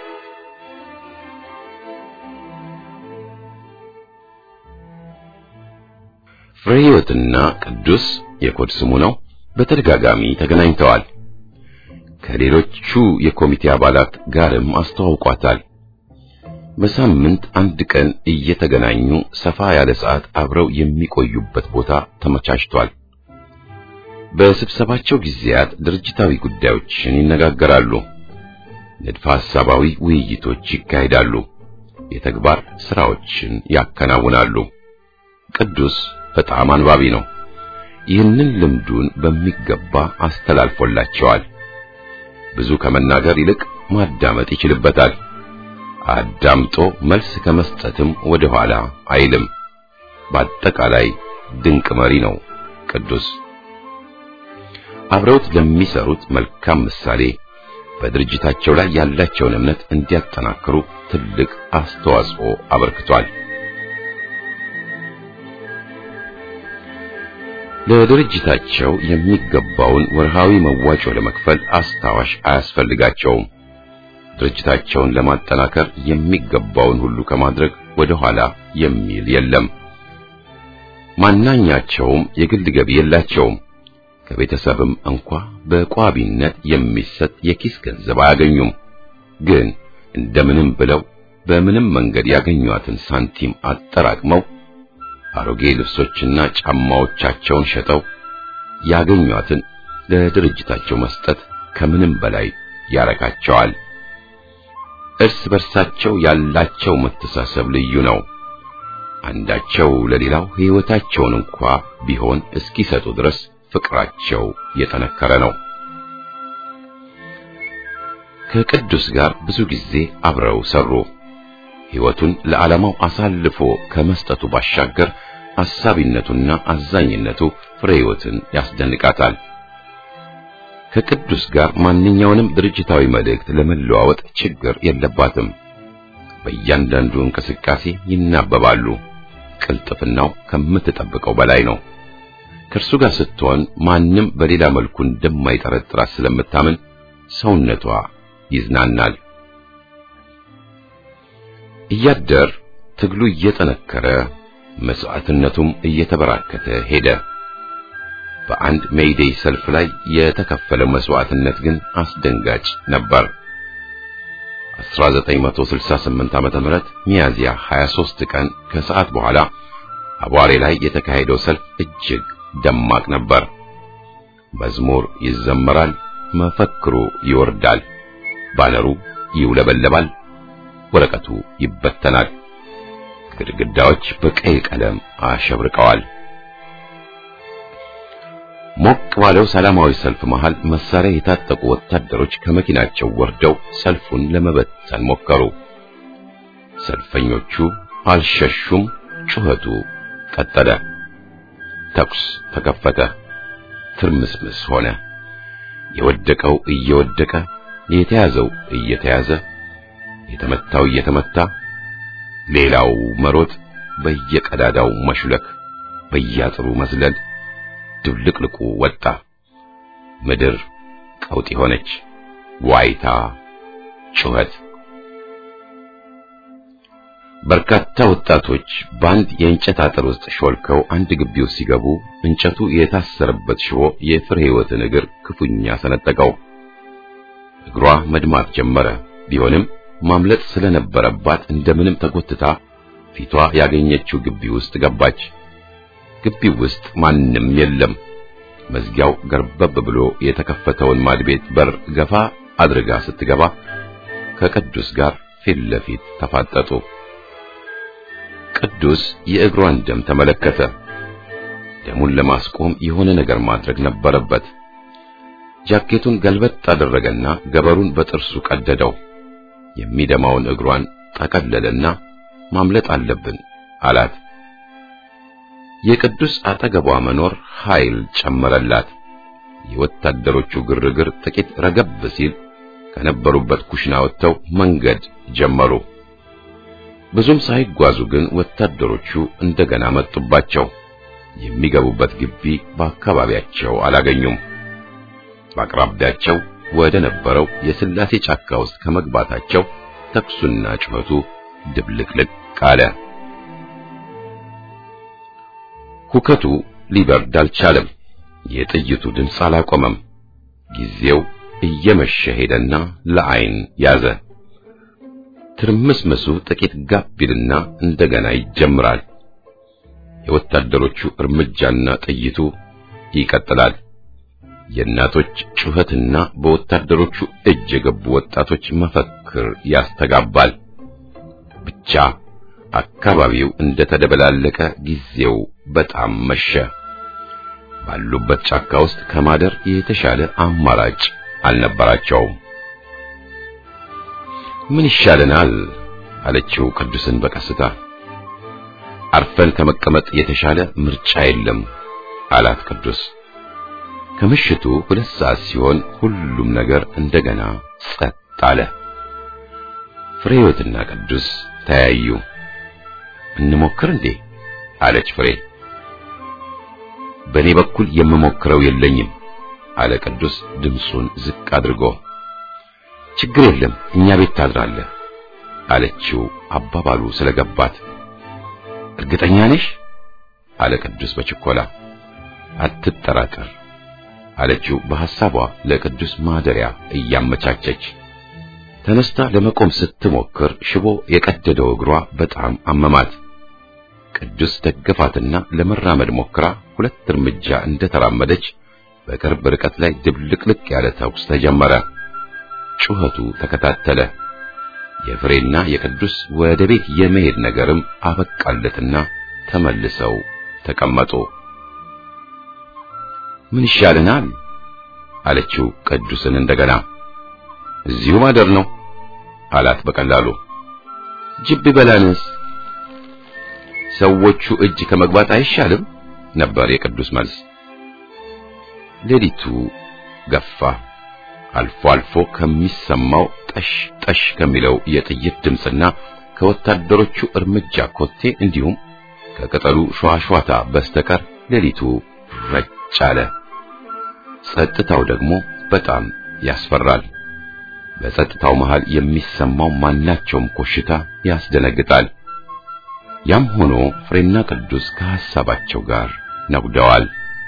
ፍሬ ሕይወትና ቅዱስ የኮድ ስሙ ነው። በተደጋጋሚ ተገናኝተዋል። ከሌሎቹ የኮሚቴ አባላት ጋርም አስተዋውቋታል። በሳምንት አንድ ቀን እየተገናኙ ሰፋ ያለ ሰዓት አብረው የሚቆዩበት ቦታ ተመቻችቷል። በስብሰባቸው ጊዜያት ድርጅታዊ ጉዳዮችን ይነጋገራሉ። ንድፈ ሐሳባዊ ውይይቶች ይካሄዳሉ። የተግባር ስራዎችን ያከናውናሉ። ቅዱስ በጣም አንባቢ ነው። ይህንን ልምዱን በሚገባ አስተላልፎላቸዋል። ብዙ ከመናገር ይልቅ ማዳመጥ ይችልበታል። አዳምጦ መልስ ከመስጠትም ወደ ኋላ አይልም። በአጠቃላይ ድንቅ መሪ ነው ቅዱስ። አብረውት ለሚሰሩት መልካም ምሳሌ፣ በድርጅታቸው ላይ ያላቸውን እምነት እንዲያጠናክሩ ትልቅ አስተዋጽኦ አበርክቷል። ለድርጅታቸው የሚገባውን ወርሃዊ መዋጮ ለመክፈል አስታዋሽ አያስፈልጋቸውም። ድርጅታቸውን ለማጠናከር የሚገባውን ሁሉ ከማድረግ ወደ ኋላ የሚል የለም። ማናኛቸውም የግል ገቢ የላቸውም። ከቤተሰብም እንኳ በቋቢነት የሚሰጥ የኪስ ገንዘብ አያገኙም። ግን እንደምንም ብለው በምንም መንገድ ያገኟትን ሳንቲም አጠራቅመው አሮጌ ልብሶችና ጫማዎቻቸውን ሸጠው ያገኟትን ለድርጅታቸው መስጠት ከምንም በላይ ያረካቸዋል። እርስ በርሳቸው ያላቸው መተሳሰብ ልዩ ነው። አንዳቸው ለሌላው ሕይወታቸውን እንኳ ቢሆን እስኪሰጡ ድረስ ፍቅራቸው የጠነከረ ነው። ከቅዱስ ጋር ብዙ ጊዜ አብረው ሰሩ። ሕይወቱን ለዓላማው አሳልፎ ከመስጠቱ ባሻገር አሳቢነቱና አዛኝነቱ ፍሬ ሕይወትን ያስደንቃታል። ከቅዱስ ጋር ማንኛውንም ድርጅታዊ መልእክት ለመለዋወጥ ችግር የለባትም። በእያንዳንዱ እንቅስቃሴ ይናበባሉ። ቅልጥፍናው ከምትጠብቀው በላይ ነው። ከእርሱ ጋር ስትሆን ማንም በሌላ መልኩ እንደማይጠረጥራት ስለምታምን ሰውነቷ ይዝናናል። እያደር ትግሉ እየጠነከረ መስዋዕትነቱም እየተበራከተ ሄደ። በአንድ ሜይዴይ ሰልፍ ላይ የተከፈለው መስዋዕትነት ግን አስደንጋጭ ነበር። 1968 ዓመተ ምህረት ሚያዝያ 23 ቀን ከሰዓት በኋላ አቧሬ ላይ የተካሄደው ሰልፍ እጅግ ደማቅ ነበር። መዝሙር ይዘመራል፣ መፈክሩ ይወርዳል፣ ባነሩ ይውለበለባል፣ ወረቀቱ ይበተናል። ግድግዳዎች በቀይ ቀለም አሸብርቀዋል። ሞቅ ባለው ሰላማዊ ሰልፍ መሃል መሳሪያ የታጠቁ ወታደሮች ከመኪናቸው ወርደው ሰልፉን ለመበተን ሞከሩ። ሰልፈኞቹ አልሸሹም። ጩኸቱ ቀጠለ። ተኩስ ተከፈተ። ትርምስምስ ሆነ። የወደቀው እየወደቀ የተያዘው እየተያዘ የተመታው እየተመታ ሌላው መሮጥ፣ በየቀዳዳው መሹለክ፣ በያጥሩ መዝለል ድብልቅልቁ ወጣ። ምድር ቀውጢ ሆነች። ዋይታ፣ ጩኸት። በርካታ ወጣቶች በአንድ የእንጨት አጥር ውስጥ ሾልከው አንድ ግቢ ውስጥ ሲገቡ እንጨቱ የታሰረበት ሽቦ የፍሬ ሕይወትን እግር ክፉኛ ሰነጠቀው። እግሯ መድማት ጀመረ። ቢሆንም ማምለጥ ስለነበረባት እንደምንም ተጎትታ ፊቷ ያገኘችው ግቢ ውስጥ ገባች። ግቢው ውስጥ ማንም የለም። መዝጊያው ገርበብ ብሎ የተከፈተውን ማድቤት በር ገፋ አድርጋ ስትገባ ከቅዱስ ጋር ፊት ለፊት ተፋጠጡ። ቅዱስ የእግሯን ደም ተመለከተ። ደሙን ለማስቆም የሆነ ነገር ማድረግ ነበረበት። ጃኬቱን ገልበጥ አደረገና ገበሩን በጥርሱ ቀደደው። የሚደማውን እግሯን ጠቀለለና ማምለጥ አለብን አላት። የቅዱስ አጠገቧ መኖር ኃይል ጨመረላት። የወታደሮቹ ግርግር ጥቂት ረገብ ሲል ከነበሩበት ኩሽና ወጥተው መንገድ ጀመሩ። ብዙም ሳይጓዙ ግን ወታደሮቹ እንደገና መጡባቸው። የሚገቡበት ግቢ በአካባቢያቸው አላገኙም። በአቅራቢያቸው ወደ ነበረው የስላሴ ጫካ ውስጥ ከመግባታቸው ተኩሱና ጩኸቱ ድብልቅልቅ አለ። ሁከቱ ሊበርድ አልቻለም። የጥይቱ ድምፅ አላቆመም። ጊዜው እየመሸ ሄደና ለዓይን ያዘ። ትርምስምሱ ጥቂት ጋብ ቢልና እንደገና ይጀምራል። የወታደሮቹ እርምጃና ጥይቱ ይቀጥላል። የእናቶች ጩኸትና በወታደሮቹ እጅ የገቡ ወጣቶች መፈክር ያስተጋባል። ብቻ አካባቢው እንደተደበላለቀ ጊዜው በጣም መሸ። ባሉበት ጫካ ውስጥ ከማደር የተሻለ አማራጭ አልነበራቸውም። ምን ይሻለናል? አለችው ቅዱስን በቀስታ። አርፈን ከመቀመጥ የተሻለ ምርጫ የለም አላት ቅዱስ። ከምሽቱ ሁለት ሰዓት ሲሆን ሁሉም ነገር እንደገና ጸጥ አለ። ፍሬህይወትና ቅዱስ ተያዩ። እንሞክር እንዴ አለች ፍሬ። በእኔ በኩል የምሞክረው የለኝም አለ ቅዱስ ድምፁን ዝቅ አድርጎ። ችግር የለም እኛ ቤት ታድራለህ አለችው አባባሉ ስለገባት። እርግጠኛ ነሽ አለ ቅዱስ በችኮላ። አትጠራጠር አለችው በሐሳቧ ለቅዱስ ማደሪያ እያመቻቸች። ተነስታ ለመቆም ስትሞክር ሽቦ የቀደደው እግሯ በጣም አመማት። ቅዱስ ደገፋትና ለመራመድ ሞክራ ሁለት እርምጃ እንደተራመደች በቅርብ ርቀት ላይ ድብልቅልቅ ያለ ተኩስ ተጀመረ። ጩኸቱ ተከታተለ። የፍሬና የቅዱስ ወደ ቤት የመሄድ ነገርም አበቃለትና ተመልሰው ተቀመጡ። ምን ይሻልናል አለችው ቅዱስን እንደገና። እዚሁ ማደር ነው አላት በቀላሉ። ጅብ በላንስ ሰዎቹ እጅ ከመግባት አይሻልም ነበር የቅዱስ መልስ። ሌሊቱ ገፋ። አልፎ አልፎ ከሚሰማው ጠሽ ጠሽ ከሚለው የጥይት ድምፅና ከወታደሮቹ እርምጃ ኮቴ እንዲሁም ከቅጠሉ ሸዋሸዋታ በስተቀር ሌሊቱ ረጭ አለ። ጸጥታው ደግሞ በጣም ያስፈራል። በጸጥታው መሃል የሚሰማው ማናቸውም ኮሽታ ያስደነግጣል። ያም ሆኖ ፍሬና ቅዱስ ከሐሳባቸው ጋር ነጉደዋል።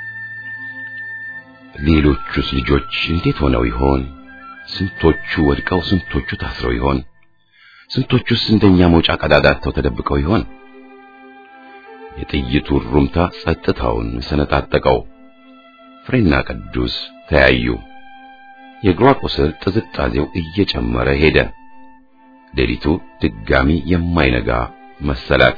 ሌሎቹስ ልጆች እንዴት ሆነው ይሆን? ስንቶቹ ወድቀው ስንቶቹ ታስረው ይሆን? ስንቶቹስ እንደኛ መውጫ ቀዳዳተው ተደብቀው ይሆን? የጥይቱ ሩምታ ጸጥታውን ሰነጣጠቀው። ፍሬና ቅዱስ ተያዩ። የእግሯ ቁስል ጥዝጣዜው እየጨመረ ሄደ። ሌሊቱ ድጋሚ የማይነጋ መሰላት።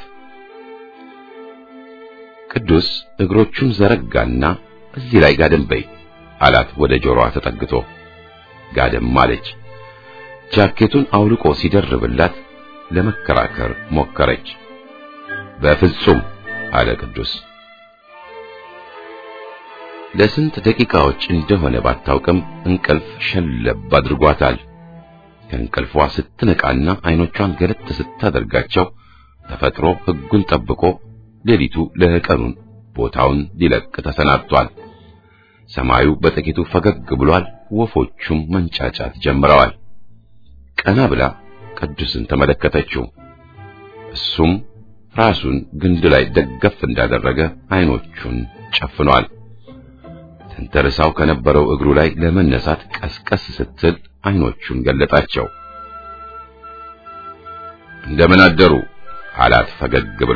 ቅዱስ እግሮቹን ዘረጋና እዚህ ላይ ጋደም በይ አላት ወደ ጆሮዋ ተጠግቶ። ጋደም አለች። ጃኬቱን አውልቆ ሲደርብላት ለመከራከር ሞከረች። በፍጹም አለ ቅዱስ። ለስንት ደቂቃዎች እንደሆነ ባታውቅም እንቅልፍ ሸለብ አድርጓታል። ከእንቅልፏ ስትነቃና አይኖቿን ገለጥ ስታደርጋቸው ተፈጥሮ ሕጉን ጠብቆ ሌሊቱ ለቀኑን ቦታውን ሊለቅ ተሰናድቷል። ሰማዩ በጥቂቱ ፈገግ ብሏል። ወፎቹም መንጫጫት ጀምረዋል። ቀና ብላ ቅዱስን ተመለከተችው። እሱም ራሱን ግንድ ላይ ደገፍ እንዳደረገ አይኖቹን ጨፍኗል። ተንተርሳው ከነበረው እግሩ ላይ ለመነሳት ቀስቀስ ስትል አይኖቹን ገለጣቸው። እንደምን አደሩ አላት ፈገግ ብሎ።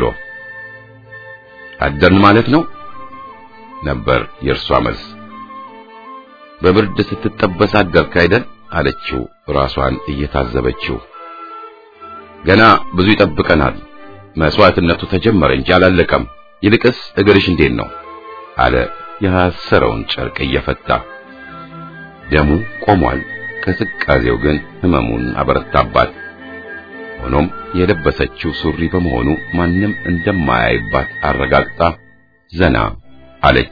አደርን ማለት ነው ነበር የእርሷ መልስ። በብርድ ስትጠበስ አደርክ አይደል አለችው ራሷን እየታዘበችው። ገና ብዙ ይጠብቀናል። መስዋዕትነቱ ተጀመረ እንጂ አላለቀም። ይልቅስ እግርሽ እንዴት ነው አለ ያሰረውን ጨርቅ እየፈታ። ደሙ ቆሟል። ቅዝቃዜው ግን ህመሙን አበረታባት። ሆኖም የለበሰችው ሱሪ በመሆኑ ማንም እንደማያይባት አረጋግጣ ዘና አለች።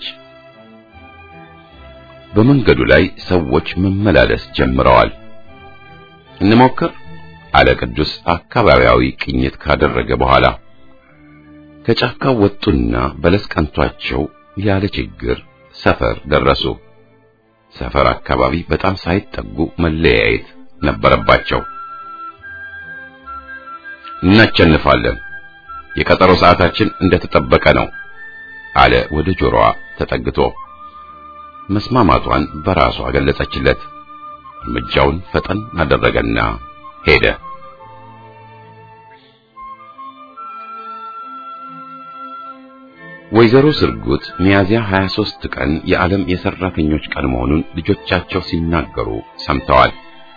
በመንገዱ ላይ ሰዎች መመላለስ ጀምረዋል። እንሞክር አለ ቅዱስ አካባቢያዊ ቅኝት ካደረገ በኋላ። ከጫካው ወጡና በለስ ቀንቷቸው ያለ ችግር ሰፈር ደረሱ። ሰፈር አካባቢ በጣም ሳይጠጉ መለያየት ነበረባቸው። እናቸንፋለን፣ የቀጠሮ ሰዓታችን እንደተጠበቀ ነው አለ ወደ ጆሮዋ ተጠግቶ። መስማማቷን በራሷ ገለጸችለት። እርምጃውን ፈጠን አደረገና ሄደ። ወይዘሮ ስርጉት ሚያዝያ 23 ቀን የዓለም የሰራተኞች ቀን መሆኑን ልጆቻቸው ሲናገሩ ሰምተዋል።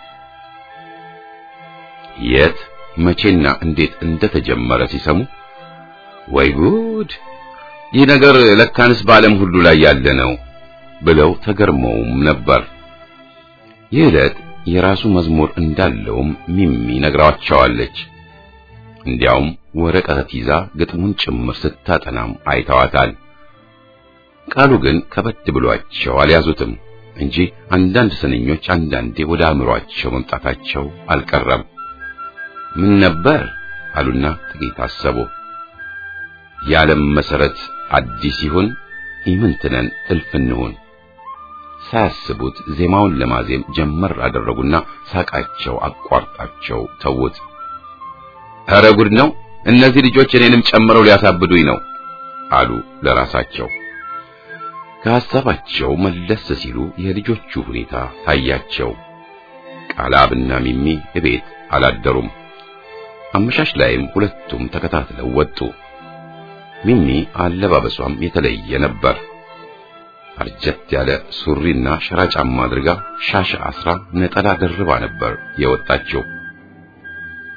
የት መቼና እንዴት እንደተጀመረ ሲሰሙ ወይ ጉድ፣ ይህ ነገር ለካንስ በዓለም ሁሉ ላይ ያለ ነው ብለው ተገርመውም ነበር። ይህ ዕለት የራሱ መዝሙር እንዳለውም ሚሚ ነግራቸዋለች። እንዲያውም ወረቀት ይዛ ግጥሙን ጭምር ስታጠናም አይተዋታል። ቃሉ ግን ከበድ ብሏቸው አልያዙትም እንጂ አንዳንድ ስንኞች አንዳንዴ ወደ አእምሯቸው መምጣታቸው አልቀረም። ምን ነበር አሉና ጥቂት አሰቡ። የዓለም መሰረት አዲስ ይሁን ኢምንትነን እልፍ እንሁን። ሳያስቡት ዜማውን ለማዜም ጀመር አደረጉና ሳቃቸው አቋርጣቸው ተውት። ኧረ ጉድ ነው! እነዚህ ልጆች እኔንም ጨምረው ሊያሳብዱኝ ነው አሉ ለራሳቸው። ከሐሳባቸው መለስ ሲሉ የልጆቹ ሁኔታ ታያቸው። ቃላብና ሚሚ እቤት አላደሩም። አመሻሽ ላይም ሁለቱም ተከታትለው ወጡ። ሚሚ አለባበሷም የተለየ ነበር። አርጀት ያለ ሱሪና ሸራ ጫማ አድርጋ ሻሽ አስራ ነጠላ ደርባ ነበር የወጣችው።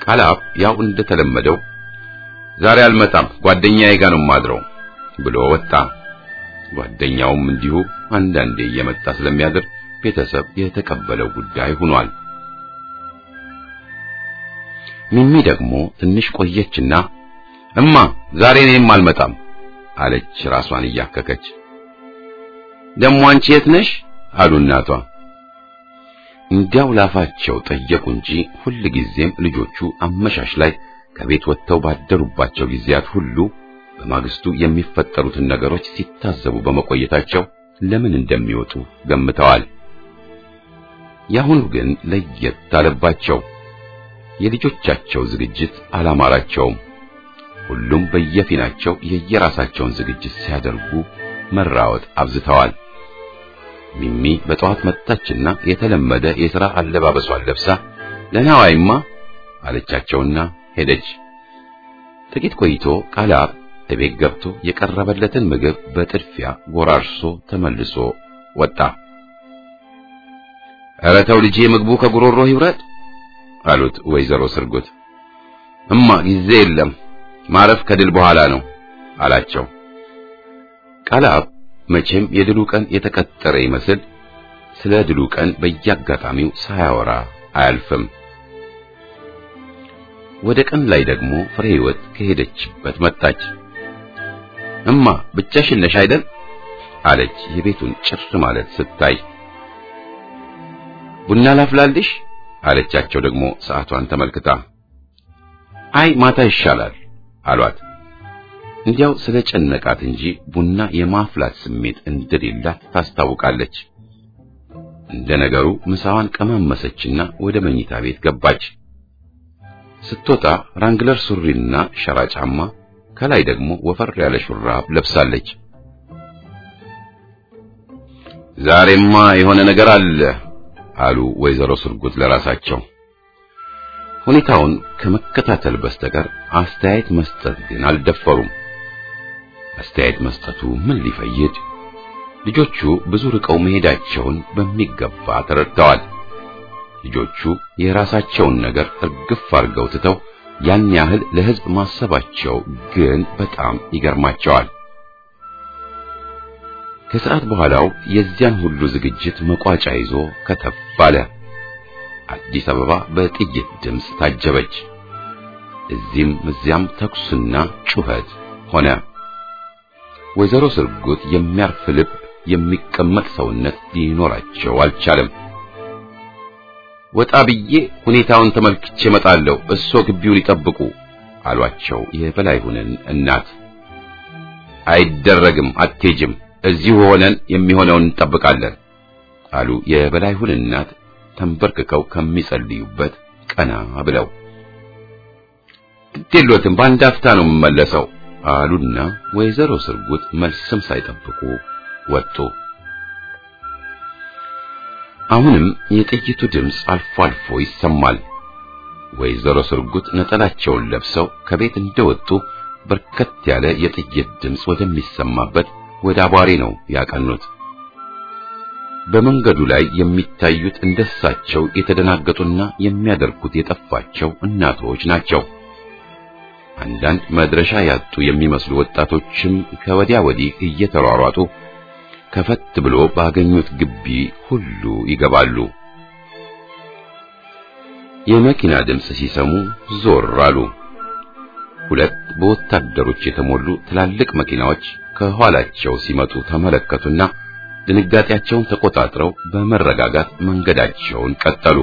ቃላብ ያው እንደተለመደው ዛሬ አልመጣም ጓደኛዬ ጋር ነው የማድረው ብሎ ወጣ። ጓደኛውም እንዲሁ አንዳንዴ እየመጣ ስለሚያድር ቤተሰብ የተቀበለው ጉዳይ ሆኗል። ሚሚ ደግሞ ትንሽ ቆየችና እማ ዛሬ እኔም አልመጣም አለች ራሷን እያከከች። ደሞ አንቺ የት ነሽ አሉ እናቷ። እንዲያው ላፋቸው ጠየቁ እንጂ ሁል ጊዜም ልጆቹ አመሻሽ ላይ ከቤት ወጥተው ባደሩባቸው ጊዜያት ሁሉ በማግስቱ የሚፈጠሩትን ነገሮች ሲታዘቡ በመቆየታቸው ለምን እንደሚወጡ ገምተዋል። ያሁኑ ግን ለየት አለባቸው። የልጆቻቸው ዝግጅት አላማራቸውም። ሁሉም በየፊናቸው የየራሳቸውን ዝግጅት ሲያደርጉ መራወጥ አብዝተዋል። ሚሚ በጠዋት መጣችና የተለመደ የሥራ አለባበሷን ለብሳ ለናዋይማ አለቻቸውና ሄደች። ጥቂት ቆይቶ ቃላብ እቤት ገብቶ የቀረበለትን ምግብ በጥድፊያ ጎራርሶ ተመልሶ ወጣ። ኧረ ተው ልጄ ምግቡ ከጉሮሮ ይውረድ አሉት ወይዘሮ ስርጉት። እማ ጊዜ የለም ማረፍ ከድል በኋላ ነው አላቸው። ቃላብ መቼም የድሉ ቀን የተቀጠረ ይመስል ስለ ድሉ ቀን በየአጋጣሚው ሳያወራ አያልፍም። ወደ ቀን ላይ ደግሞ ፍሬ ሕይወት ከሄደችበት መጣች። እማ ብቻሽን ነሽ አይደል? አለች የቤቱን ጭር ማለት ስታይ። ቡና ላፍላልሽ አለቻቸው ደግሞ ሰዓቷን ተመልክታ። አይ ማታ ይሻላል አሏት። እንዲያው ስለ ጨነቃት እንጂ ቡና የማፍላት ስሜት እንደሌላት ታስታውቃለች። እንደ ነገሩ ምሳዋን ቀማመሰችና ወደ መኝታ ቤት ገባች። ስትወጣ ራንግለር ሱሪና ሸራ ጫማ ከላይ ደግሞ ወፈር ያለ ሹራብ ለብሳለች። ዛሬማ የሆነ ነገር አለ አሉ ወይዘሮ ስርጉት ለራሳቸው። ሁኔታውን ከመከታተል በስተቀር አስተያየት መስጠት ግን አልደፈሩም። አስተያየት መስጠቱ ምን ሊፈይድ? ልጆቹ ብዙ ርቀው መሄዳቸውን በሚገባ ተረድተዋል። ልጆቹ የራሳቸውን ነገር እርግፍ አድርገው ትተው ያን ያህል ለሕዝብ ማሰባቸው ግን በጣም ይገርማቸዋል። ከሰዓት በኋላው የዚያን ሁሉ ዝግጅት መቋጫ ይዞ ከተፍ አለ። አዲስ አበባ በጥይት ድምፅ ታጀበች። እዚህም እዚያም ተኩስና ጩኸት ሆነ። ወይዘሮ ስርጉት የሚያርፍ ልብ፣ የሚቀመጥ ሰውነት ሊኖራቸው አልቻለም። ወጣ ብዬ ሁኔታውን ተመልክቼ እመጣለሁ፣ እሶ ግቢውን ይጠብቁ አሏቸው የበላይሁንን እናት። አይደረግም፣ አትሄጂም፣ እዚሁ ሆነን የሚሆነውን እንጠብቃለን አሉ የበላይሁን እናት ተንበርክከው ከሚጸልዩበት ቀና ብለው። ግዴሎትም በአንድ አፍታ ነው የምመለሰው አሉና ወይዘሮ ስርጉት መልስም ሳይጠብቁ ወጡ። አሁንም የጥይቱ ድምፅ አልፎ አልፎ ይሰማል። ወይዘሮ ስርጉት ነጠላቸውን ለብሰው ከቤት እንደወጡ በርከት ያለ የጥይት ድምፅ ወደሚሰማበት ወደ አቧሬ ነው ያቀኑት። በመንገዱ ላይ የሚታዩት እንደሳቸው የተደናገጡና የሚያደርጉት የጠፋቸው እናቶች ናቸው። አንዳንድ መድረሻ ያጡ የሚመስሉ ወጣቶችም ከወዲያ ወዲህ እየተሯሯጡ ከፈት ብሎ ባገኙት ግቢ ሁሉ ይገባሉ። የመኪና ድምፅ ሲሰሙ ዞር አሉ። ሁለት በወታደሮች የተሞሉ ትላልቅ መኪናዎች ከኋላቸው ሲመጡ ተመለከቱና ድንጋጤያቸውን ተቆጣጥረው በመረጋጋት መንገዳቸውን ቀጠሉ።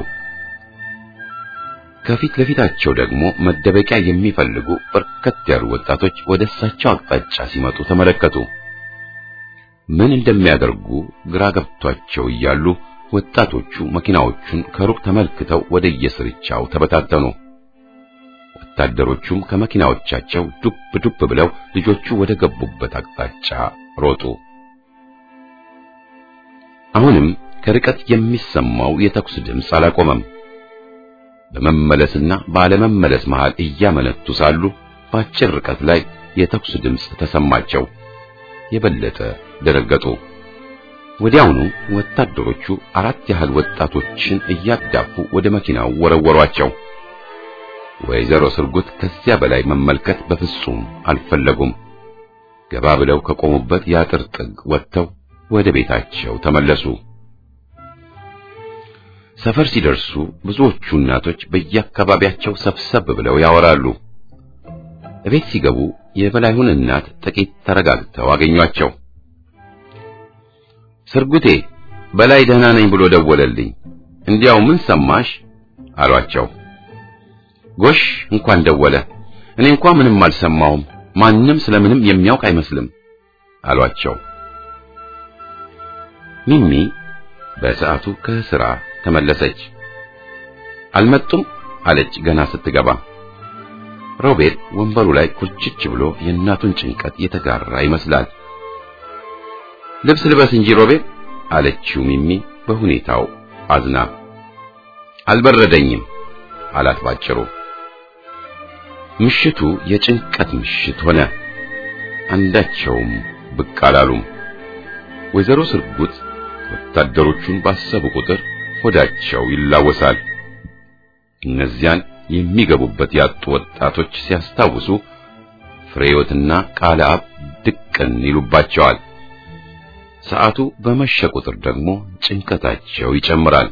ከፊት ለፊታቸው ደግሞ መደበቂያ የሚፈልጉ በርከት ያሉ ወጣቶች ወደ እሳቸው አቅጣጫ ሲመጡ ተመለከቱ። ምን እንደሚያደርጉ ግራ ገብቷቸው እያሉ ወጣቶቹ መኪናዎቹን ከሩቅ ተመልክተው ወደ የስርቻው ተበታተኑ። ወታደሮቹም ከመኪናዎቻቸው ዱብ ዱብ ብለው ልጆቹ ወደ ገቡበት አቅጣጫ ሮጡ። አሁንም ከርቀት የሚሰማው የተኩስ ድምፅ አላቆመም። በመመለስና ባለመመለስ መሃል እያመነቱ ሳሉ በአጭር ርቀት ላይ የተኩስ ድምፅ ተሰማቸው። የበለጠ ደነገጡ። ወዲያውኑ ወታደሮቹ አራት ያህል ወጣቶችን እያዳፉ ወደ መኪናው ወረወሯቸው። ወይዘሮ ስርጉት ከዚያ በላይ መመልከት በፍጹም አልፈለጉም። ገባ ብለው ከቆሙበት የአጥር ጥግ ወጥተው ወደ ቤታቸው ተመለሱ። ሰፈር ሲደርሱ ብዙዎቹ እናቶች በየአካባቢያቸው ሰብሰብ ብለው ያወራሉ። እቤት ሲገቡ የበላዩን እናት ጥቂት ተረጋግተው አገኟቸው። ስርጉቴ በላይ ደህና ነኝ ብሎ ደወለልኝ። እንዲያው ምን ሰማሽ አሏቸው። ጎሽ እንኳን ደወለ። እኔ እንኳን ምንም አልሰማውም። ማንም ስለምንም የሚያውቅ አይመስልም አሏቸው። ሚሚ በሰዓቱ ከስራ ተመለሰች። አልመጡም አለች ገና ስትገባ። ሮቤል ወንበሩ ላይ ኩርችች ብሎ የእናቱን ጭንቀት የተጋራ ይመስላል። ልብስ ልበስ እንጂ ሮቤል አለችው ሚሚ በሁኔታው አዝና። አልበረደኝም አላት ባጭሩ። ምሽቱ የጭንቀት ምሽት ሆነ። አንዳቸውም ብቅ አላሉም። ወይዘሮ ስርጉት ወታደሮቹን ባሰቡ ቁጥር ሆዳቸው ይላወሳል። እነዚያን የሚገቡበት ያጡ ወጣቶች ሲያስታውሱ ፍሬዮትና ቃለ አብ ድቅን ይሉባቸዋል። ሰዓቱ በመሸ ቁጥር ደግሞ ጭንቀታቸው ይጨምራል።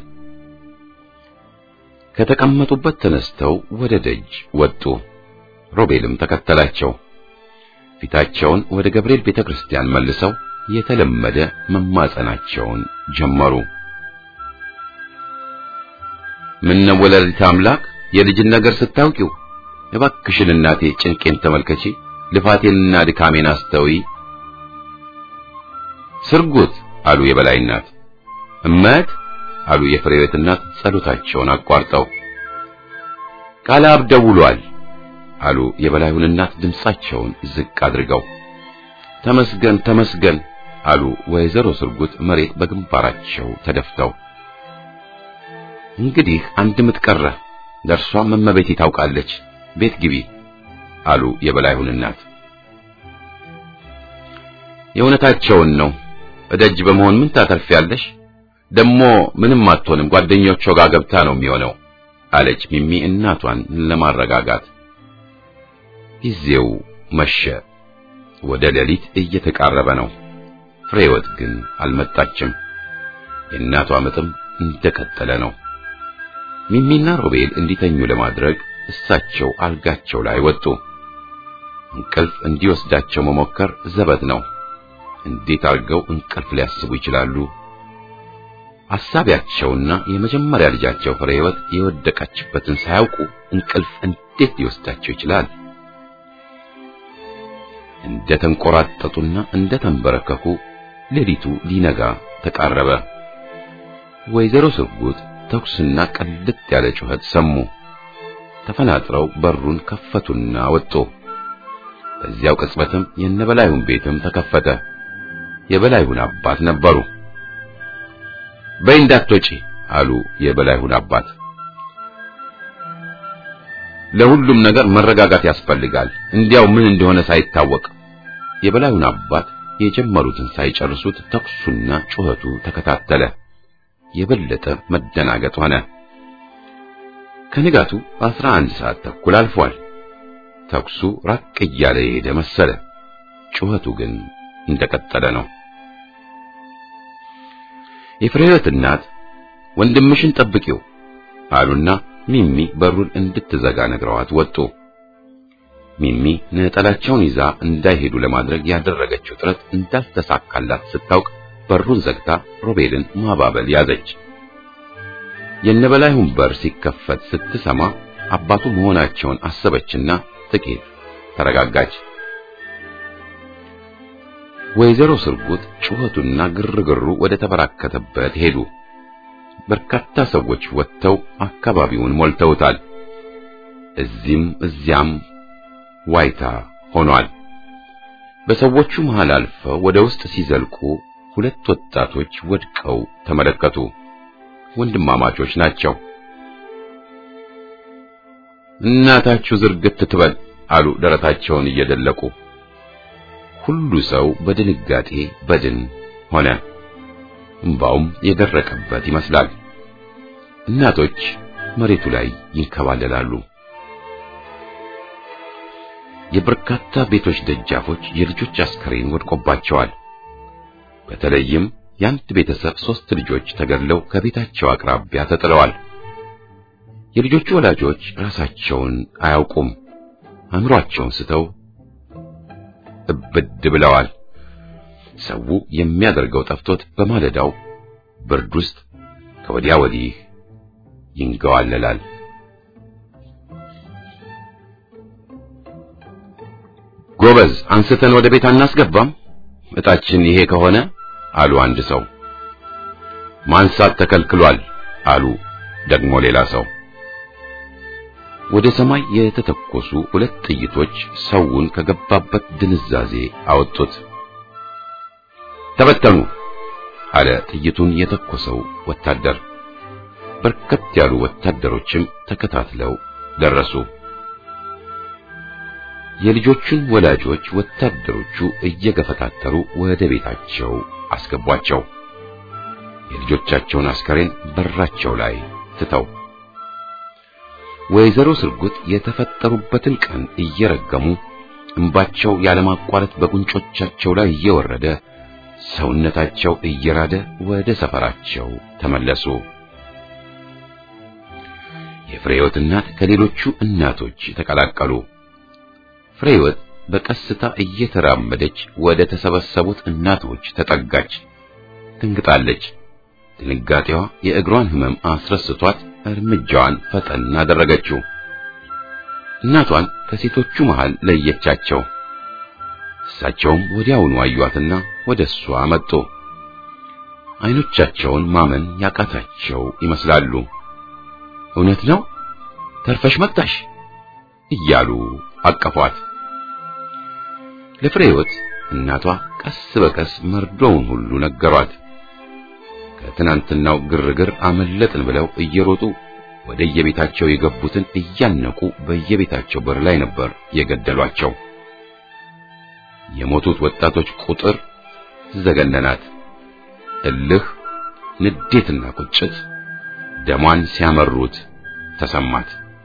ከተቀመጡበት ተነስተው ወደ ደጅ ወጡ። ሮቤልም ተከተላቸው። ፊታቸውን ወደ ገብርኤል ቤተክርስቲያን መልሰው የተለመደ መማጸናቸውን ጀመሩ። ምን ነው ወላዲተ አምላክ የልጅን ነገር ስታውቂው እባክሽን እናቴ ጭንቄን ተመልከቺ፣ ልፋቴንና ድካሜን አስተውይ። ስርጉት አሉ የበላይ እናት። እመት አሉ የፍሬዎት እናት ጸሎታቸውን አቋርጠው። ቃለ አብ ደውሏል አሉ የበላዩን እናት ድምፃቸውን ዝቅ አድርገው። ተመስገን ተመስገን አሉ ወይዘሮ ስርጉት መሬት በግንባራቸው ተደፍተው። እንግዲህ አንድ ምጥ ቀረ፣ ለእርሷም እመቤቴ ታውቃለች፣ ቤት ግቢ አሉ የበላዩን እናት። የእውነታቸውን ነው። እደጅ በመሆን ምን ታተርፊያለሽ? ደሞ ምንም አትሆንም፣ ጓደኞቿ ጋር ገብታ ነው የሚሆነው አለች ሚሚ እናቷን ለማረጋጋት። ጊዜው መሸ። ወደ ሌሊት እየተቃረበ ነው። ፍሬወት ግን አልመጣችም። የእናቷ ምጥም እንደቀጠለ ነው። ሚሚና ሮቤል እንዲተኙ ለማድረግ እሳቸው አልጋቸው ላይ ወጡ። እንቅልፍ እንዲወስዳቸው መሞከር ዘበት ነው። እንዴት አድርገው እንቅልፍ ሊያስቡ ይችላሉ? አሳቢያቸውና የመጀመሪያ ልጃቸው ፍሬህይወት የወደቀችበትን ሳያውቁ እንቅልፍ እንዴት ሊወስዳቸው ይችላል? እንደ ተንቆራጠጡና እንደ ተንበረከኩ ሌሊቱ ሊነጋ ተቃረበ። ወይዘሮ ስርጉት ተኩስና ቀልጥ ያለ ጩኸት ሰሙ። ተፈናጥረው በሩን ከፈቱና ወጡ። በዚያው ቅጽበትም የነበላዩን ቤትም ተከፈተ። የበላዩን አባት ነበሩ። በይ እንዳትወጪ አሉ የበላዩን አባት። ለሁሉም ነገር መረጋጋት ያስፈልጋል፣ እንዲያው ምን እንደሆነ ሳይታወቅ። የበላዩን አባት የጀመሩትን ሳይጨርሱት ተኩሱና ጩኸቱ ተከታተለ። የበለጠ መደናገጥ ሆነ። ከንጋቱ አስራ አንድ ሰዓት ተኩል አልፏል። ተኩሱ ራቅ እያለ የሄደ መሰለ። ጩኸቱ ግን እንደቀጠለ ነው። የፍሬህይወት እናት ወንድምሽን ጠብቂው አሉና ሚሚ በሩን እንድትዘጋ ነግረዋት ወጡ። ሚሚ ነጠላቸውን ይዛ እንዳይሄዱ ለማድረግ ያደረገችው ጥረት እንዳልተሳካላት ስታውቅ በሩን ዘግታ ሮቤልን ማባበል ያዘች። የነበላይሁን በር ሲከፈት ስትሰማ አባቱ መሆናቸውን አሰበችና ጥቂት ተረጋጋች። ወይዘሮ ስርጉት ጩኸቱና ግርግሩ ወደ ተበራከተበት ሄዱ። በርካታ ሰዎች ወጥተው አካባቢውን ሞልተውታል። እዚህም እዚያም ዋይታ ሆኗል። በሰዎቹ መሃል አልፈው ወደ ውስጥ ሲዘልቁ ሁለት ወጣቶች ወድቀው ተመለከቱ። ወንድማማቾች ናቸው። እናታችሁ ዝርግት ትበል አሉ ደረታቸውን እየደለቁ። ሁሉ ሰው በድንጋጤ በድን ሆነ። እምባውም የደረቀበት ይመስላል። እናቶች መሬቱ ላይ ይንከባለላሉ። የበርካታ ቤቶች ደጃፎች የልጆች አስከሬን ወድቆባቸዋል። በተለይም የአንድ ቤተሰብ ሶስት ልጆች ተገድለው ከቤታቸው አቅራቢያ ተጥለዋል። የልጆቹ ወላጆች ራሳቸውን አያውቁም። አእምሯቸውን ስተው እብድ ብለዋል። ሰው የሚያደርገው ጠፍቶት በማለዳው ብርድ ውስጥ ከወዲያ ወዲህ ይንገዋለላል። ጎበዝ አንስተን ወደ ቤት አናስገባም፣ እጣችን ይሄ ከሆነ አሉ አንድ ሰው። ማንሳት ተከልክሏል አሉ ደግሞ ሌላ ሰው። ወደ ሰማይ የተተኮሱ ሁለት ጥይቶች ሰውን ከገባበት ድንዛዜ አወጡት። ተበተኑ አለ ጥይቱን የተኮሰው ወታደር። በርከት ያሉ ወታደሮችም ተከታትለው ደረሱ። የልጆቹን ወላጆች ወታደሮቹ እየገፈታተሩ ወደ ቤታቸው አስገቧቸው። የልጆቻቸውን አስከሬን በራቸው ላይ ትተው ወይዘሮ ስርጉት የተፈጠሩበትን ቀን እየረገሙ እንባቸው ያለማቋረጥ በጉንጮቻቸው ላይ እየወረደ ሰውነታቸው እየራደ ወደ ሰፈራቸው ተመለሱ። የፍሬህይወት እናት ከሌሎቹ እናቶች ተቀላቀሉ። ፍሬህይወት በቀስታ እየተራመደች ወደ ተሰበሰቡት እናቶች ተጠጋች። ትንግጣለች። ድንጋጤዋ የእግሯን ሕመም አስረስቷት እርምጃዋን ፈጠን አደረገችው። እናቷን ከሴቶቹ መሃል ለየቻቸው። እሳቸውም ወዲያውኑ አዩአትና ወደ እሷ መጡ። አይኖቻቸውን ማመን ያቃታቸው ይመስላሉ። እውነት ነው ተርፈሽ መጣሽ እያሉ አቀፏት። ለፍሬህይወት እናቷ ቀስ በቀስ መርዶውን ሁሉ ነገሯት። ከትናንትናው ግርግር አመለጥን ብለው እየሮጡ ወደ የቤታቸው የገቡትን እያነቁ በየቤታቸው በር ላይ ነበር የገደሏቸው። የሞቱት ወጣቶች ቁጥር ዘገነናት። እልህ፣ ንዴትና ቁጭት ደሟን ሲያመሩት ተሰማት።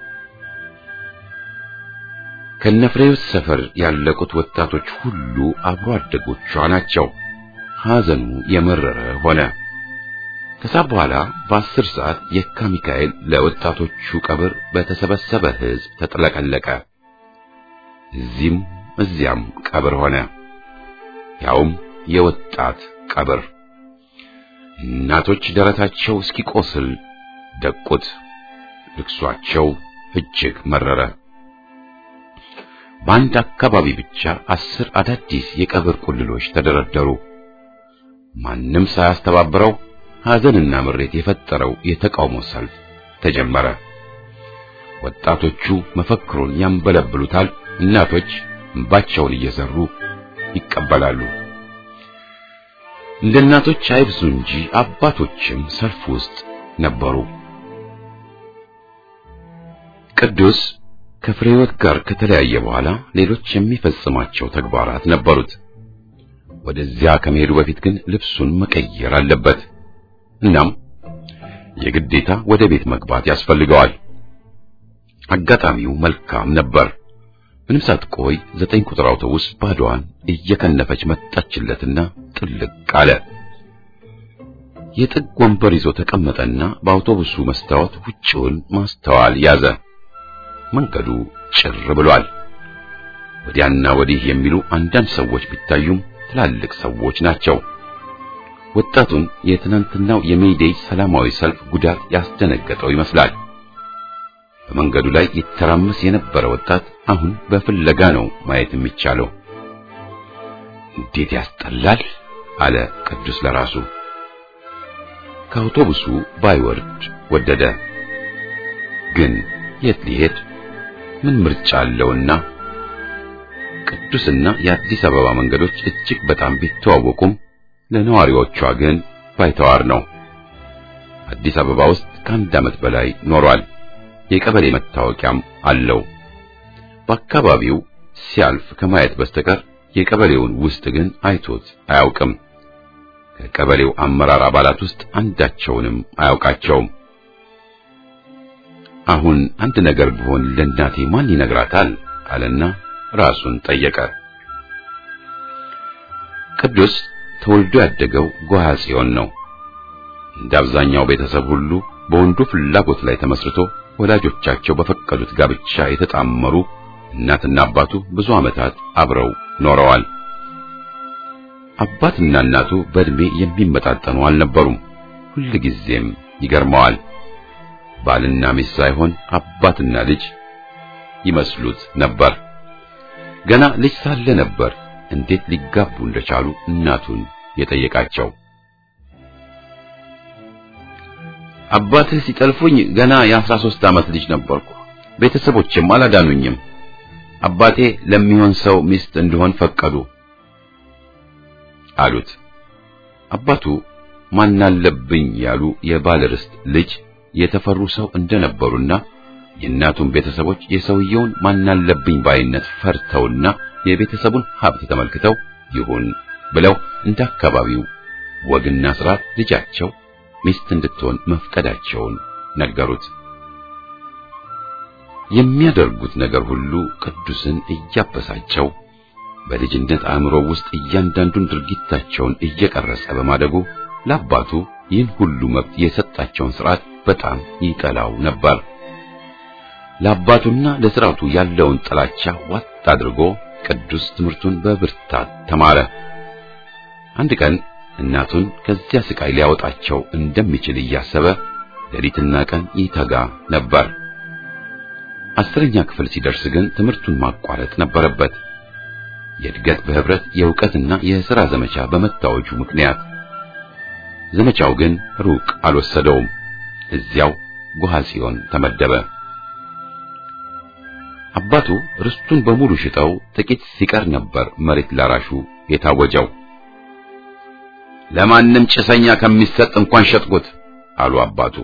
ከነፍሬህይወት ሰፈር ያለቁት ወጣቶች ሁሉ አብሮ አደጎቿ ናቸው። ሐዘኑ የመረረ ሆነ። ከሳት በኋላ በአስር ሰዓት የካ ሚካኤል ለወጣቶቹ ቀብር በተሰበሰበ ሕዝብ ተጥለቀለቀ። እዚህም እዚያም ቀብር ሆነ። ያውም የወጣት ቀብር። እናቶች ደረታቸው እስኪቆስል ደቁት። ልቅሷቸው እጅግ መረረ። በአንድ አካባቢ ብቻ አስር አዳዲስ የቀብር ቁልሎች ተደረደሩ። ማንም ሳያስተባብረው ሐዘንና ምሬት የፈጠረው የተቃውሞ ሰልፍ ተጀመረ። ወጣቶቹ መፈክሩን ያንበለብሉታል፣ እናቶች እንባቸውን እየዘሩ ይቀበላሉ። እንደ እናቶች አይብዙ እንጂ አባቶችም ሰልፍ ውስጥ ነበሩ። ቅዱስ ከፍሬህይወት ጋር ከተለያየ በኋላ ሌሎች የሚፈጽማቸው ተግባራት ነበሩት። ወደዚያ ከመሄዱ በፊት ግን ልብሱን መቀየር አለበት። እናም የግዴታ ወደ ቤት መግባት ያስፈልገዋል። አጋጣሚው መልካም ነበር። ምንም ሳትቆይ ዘጠኝ ቁጥር አውቶቡስ ባዶዋን እየከነፈች መጣችለትና ጥልቅ አለ። የጥግ ወንበር ይዞ ተቀመጠና በአውቶቡሱ መስታወት ውጭውን ማስተዋል ያዘ። መንገዱ ጭር ብሏል። ወዲያና ወዲህ የሚሉ አንዳንድ ሰዎች ቢታዩም ትላልቅ ሰዎች ናቸው። ወጣቱን የትናንትናው የሜይዴይ ሰላማዊ ሰልፍ ጉዳት ያስደነገጠው ይመስላል። በመንገዱ ላይ ይተራመስ የነበረ ወጣት አሁን በፍለጋ ነው ማየት የሚቻለው። እንዴት ያስጠላል አለ ቅዱስ ለራሱ። ከአውቶቡሱ ባይወርድ ወደደ። ግን የት ሊሄድ ምን ምርጫ አለውና? ቅዱስና የአዲስ አበባ መንገዶች እጅግ በጣም ቢተዋወቁም ለነዋሪዎቿ ግን ባይተዋር ነው። አዲስ አበባ ውስጥ ከአንድ ዓመት በላይ ኖሯል። የቀበሌ መታወቂያም አለው። በአካባቢው ሲያልፍ ከማየት በስተቀር የቀበሌውን ውስጥ ግን አይቶት አያውቅም። ከቀበሌው አመራር አባላት ውስጥ አንዳቸውንም አያውቃቸውም። አሁን አንድ ነገር ቢሆን ለእናቴ ማን ይነግራታል አለና ራሱን ጠየቀ። ቅዱስ ተወልዶ ያደገው ጎሃ ጽዮን ነው። እንደ አብዛኛው ቤተሰብ ሁሉ በወንዱ ፍላጎት ላይ ተመስርቶ ወላጆቻቸው በፈቀዱት ጋብቻ የተጣመሩ እናትና አባቱ ብዙ ዓመታት አብረው ኖረዋል። አባትና እናቱ በእድሜ የሚመጣጠኑ አልነበሩም። ሁልጊዜም ይገርመዋል። ባልና ሚስት ሳይሆን አባትና ልጅ ይመስሉት ነበር። ገና ልጅ ሳለ ነበር እንዴት ሊጋቡ እንደቻሉ እናቱን የጠየቃቸው። አባትህ ሲጠልፉኝ ገና የአስራ ሦስት ዓመት ልጅ ነበርኩ። ቤተሰቦችም አላዳኑኝም። አባቴ ለሚሆን ሰው ሚስት እንድሆን ፈቀዱ አሉት። አባቱ ማናለብኝ ያሉ የባለ ርስት ልጅ የተፈሩ ሰው እንደነበሩና የእናቱን ቤተሰቦች የሰውየውን ማናለብኝ ባይነት ፈርተውና የቤተሰቡን ሀብት ተመልክተው ይሁን ብለው እንደ አካባቢው ወግና ስርዓት ልጃቸው ሚስት እንድትሆን መፍቀዳቸውን ነገሩት። የሚያደርጉት ነገር ሁሉ ቅዱስን እያበሳጨው በልጅነት አእምሮ ውስጥ እያንዳንዱን ድርጊታቸውን እየቀረጸ በማደጉ ለአባቱ ይህን ሁሉ መብት የሰጣቸውን ስርዓት በጣም ይጠላው ነበር። ለአባቱና ለስርዓቱ ያለውን ጥላቻ ዋጥ አድርጎ ቅዱስ ትምህርቱን በብርታት ተማረ። አንድ ቀን እናቱን ከዚያ ስቃይ ሊያወጣቸው እንደሚችል እያሰበ ሌሊትና ቀን ይተጋ ነበር። አስረኛ ክፍል ሲደርስ ግን ትምህርቱን ማቋረጥ ነበረበት። የእድገት በህብረት የእውቀትና የሥራ ዘመቻ በመታወጁ ምክንያት ዘመቻው ግን ሩቅ አልወሰደውም። እዚያው ጎሃ ጽዮን ተመደበ። አባቱ ርስቱን በሙሉ ሽጠው ጥቂት ሲቀር ነበር መሬት ላራሹ የታወጀው። ለማንም ጭሰኛ ከሚሰጥ እንኳን ሸጥኩት አሉ አባቱ።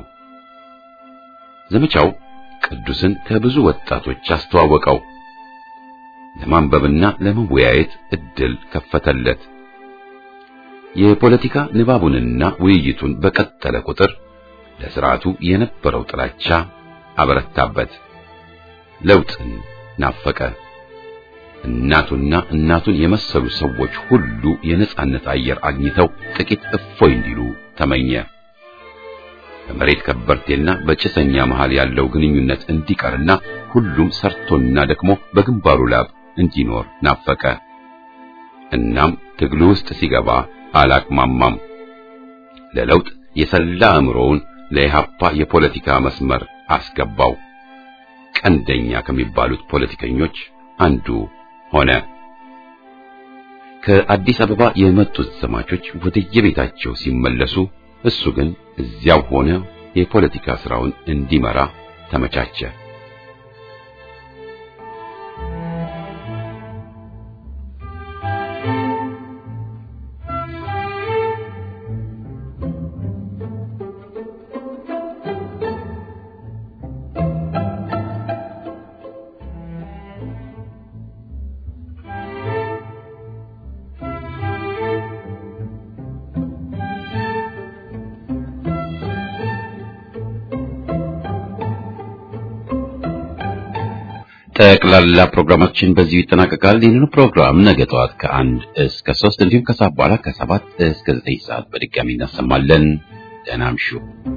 ዘመቻው ቅዱስን ከብዙ ወጣቶች አስተዋወቀው። ለማንበብና ለመወያየት እድል ከፈተለት። የፖለቲካ ንባቡንና ውይይቱን በቀጠለ ቁጥር ለስርዓቱ የነበረው ጥላቻ አበረታበት። ለውጥን ናፈቀ። እናቱና እናቱን የመሰሉ ሰዎች ሁሉ የነጻነት አየር አግኝተው ጥቂት እፎይ እንዲሉ ተመኘ። በመሬት ከበርቴና በጭሰኛ መሃል ያለው ግንኙነት እንዲቀርና ሁሉም ሰርቶና ደክሞ በግንባሩ ላብ እንዲኖር ናፈቀ። እናም ትግሉ ውስጥ ሲገባ አላቅማማም። ለለውጥ የሰላ አእምሮውን ለኢህአፓ የፖለቲካ መስመር አስገባው። ቀንደኛ ከሚባሉት ፖለቲከኞች አንዱ ሆነ። ከአዲስ አበባ የመጡት ዘማቾች ወደየቤታቸው ሲመለሱ እሱ ግን እዚያው ሆነ የፖለቲካ ስራውን እንዲመራ ተመቻቸ። ጠቅላላ ፕሮግራማችን በዚሁ ይጠናቀቃል። ይህንኑ ፕሮግራም ነገ ጠዋት ከአንድ እስከ ሶስት እንዲሁም ከሰዓት በኋላ ከሰባት እስከ ዘጠኝ ሰዓት በድጋሚ እናሰማለን። ደህና እምሹ።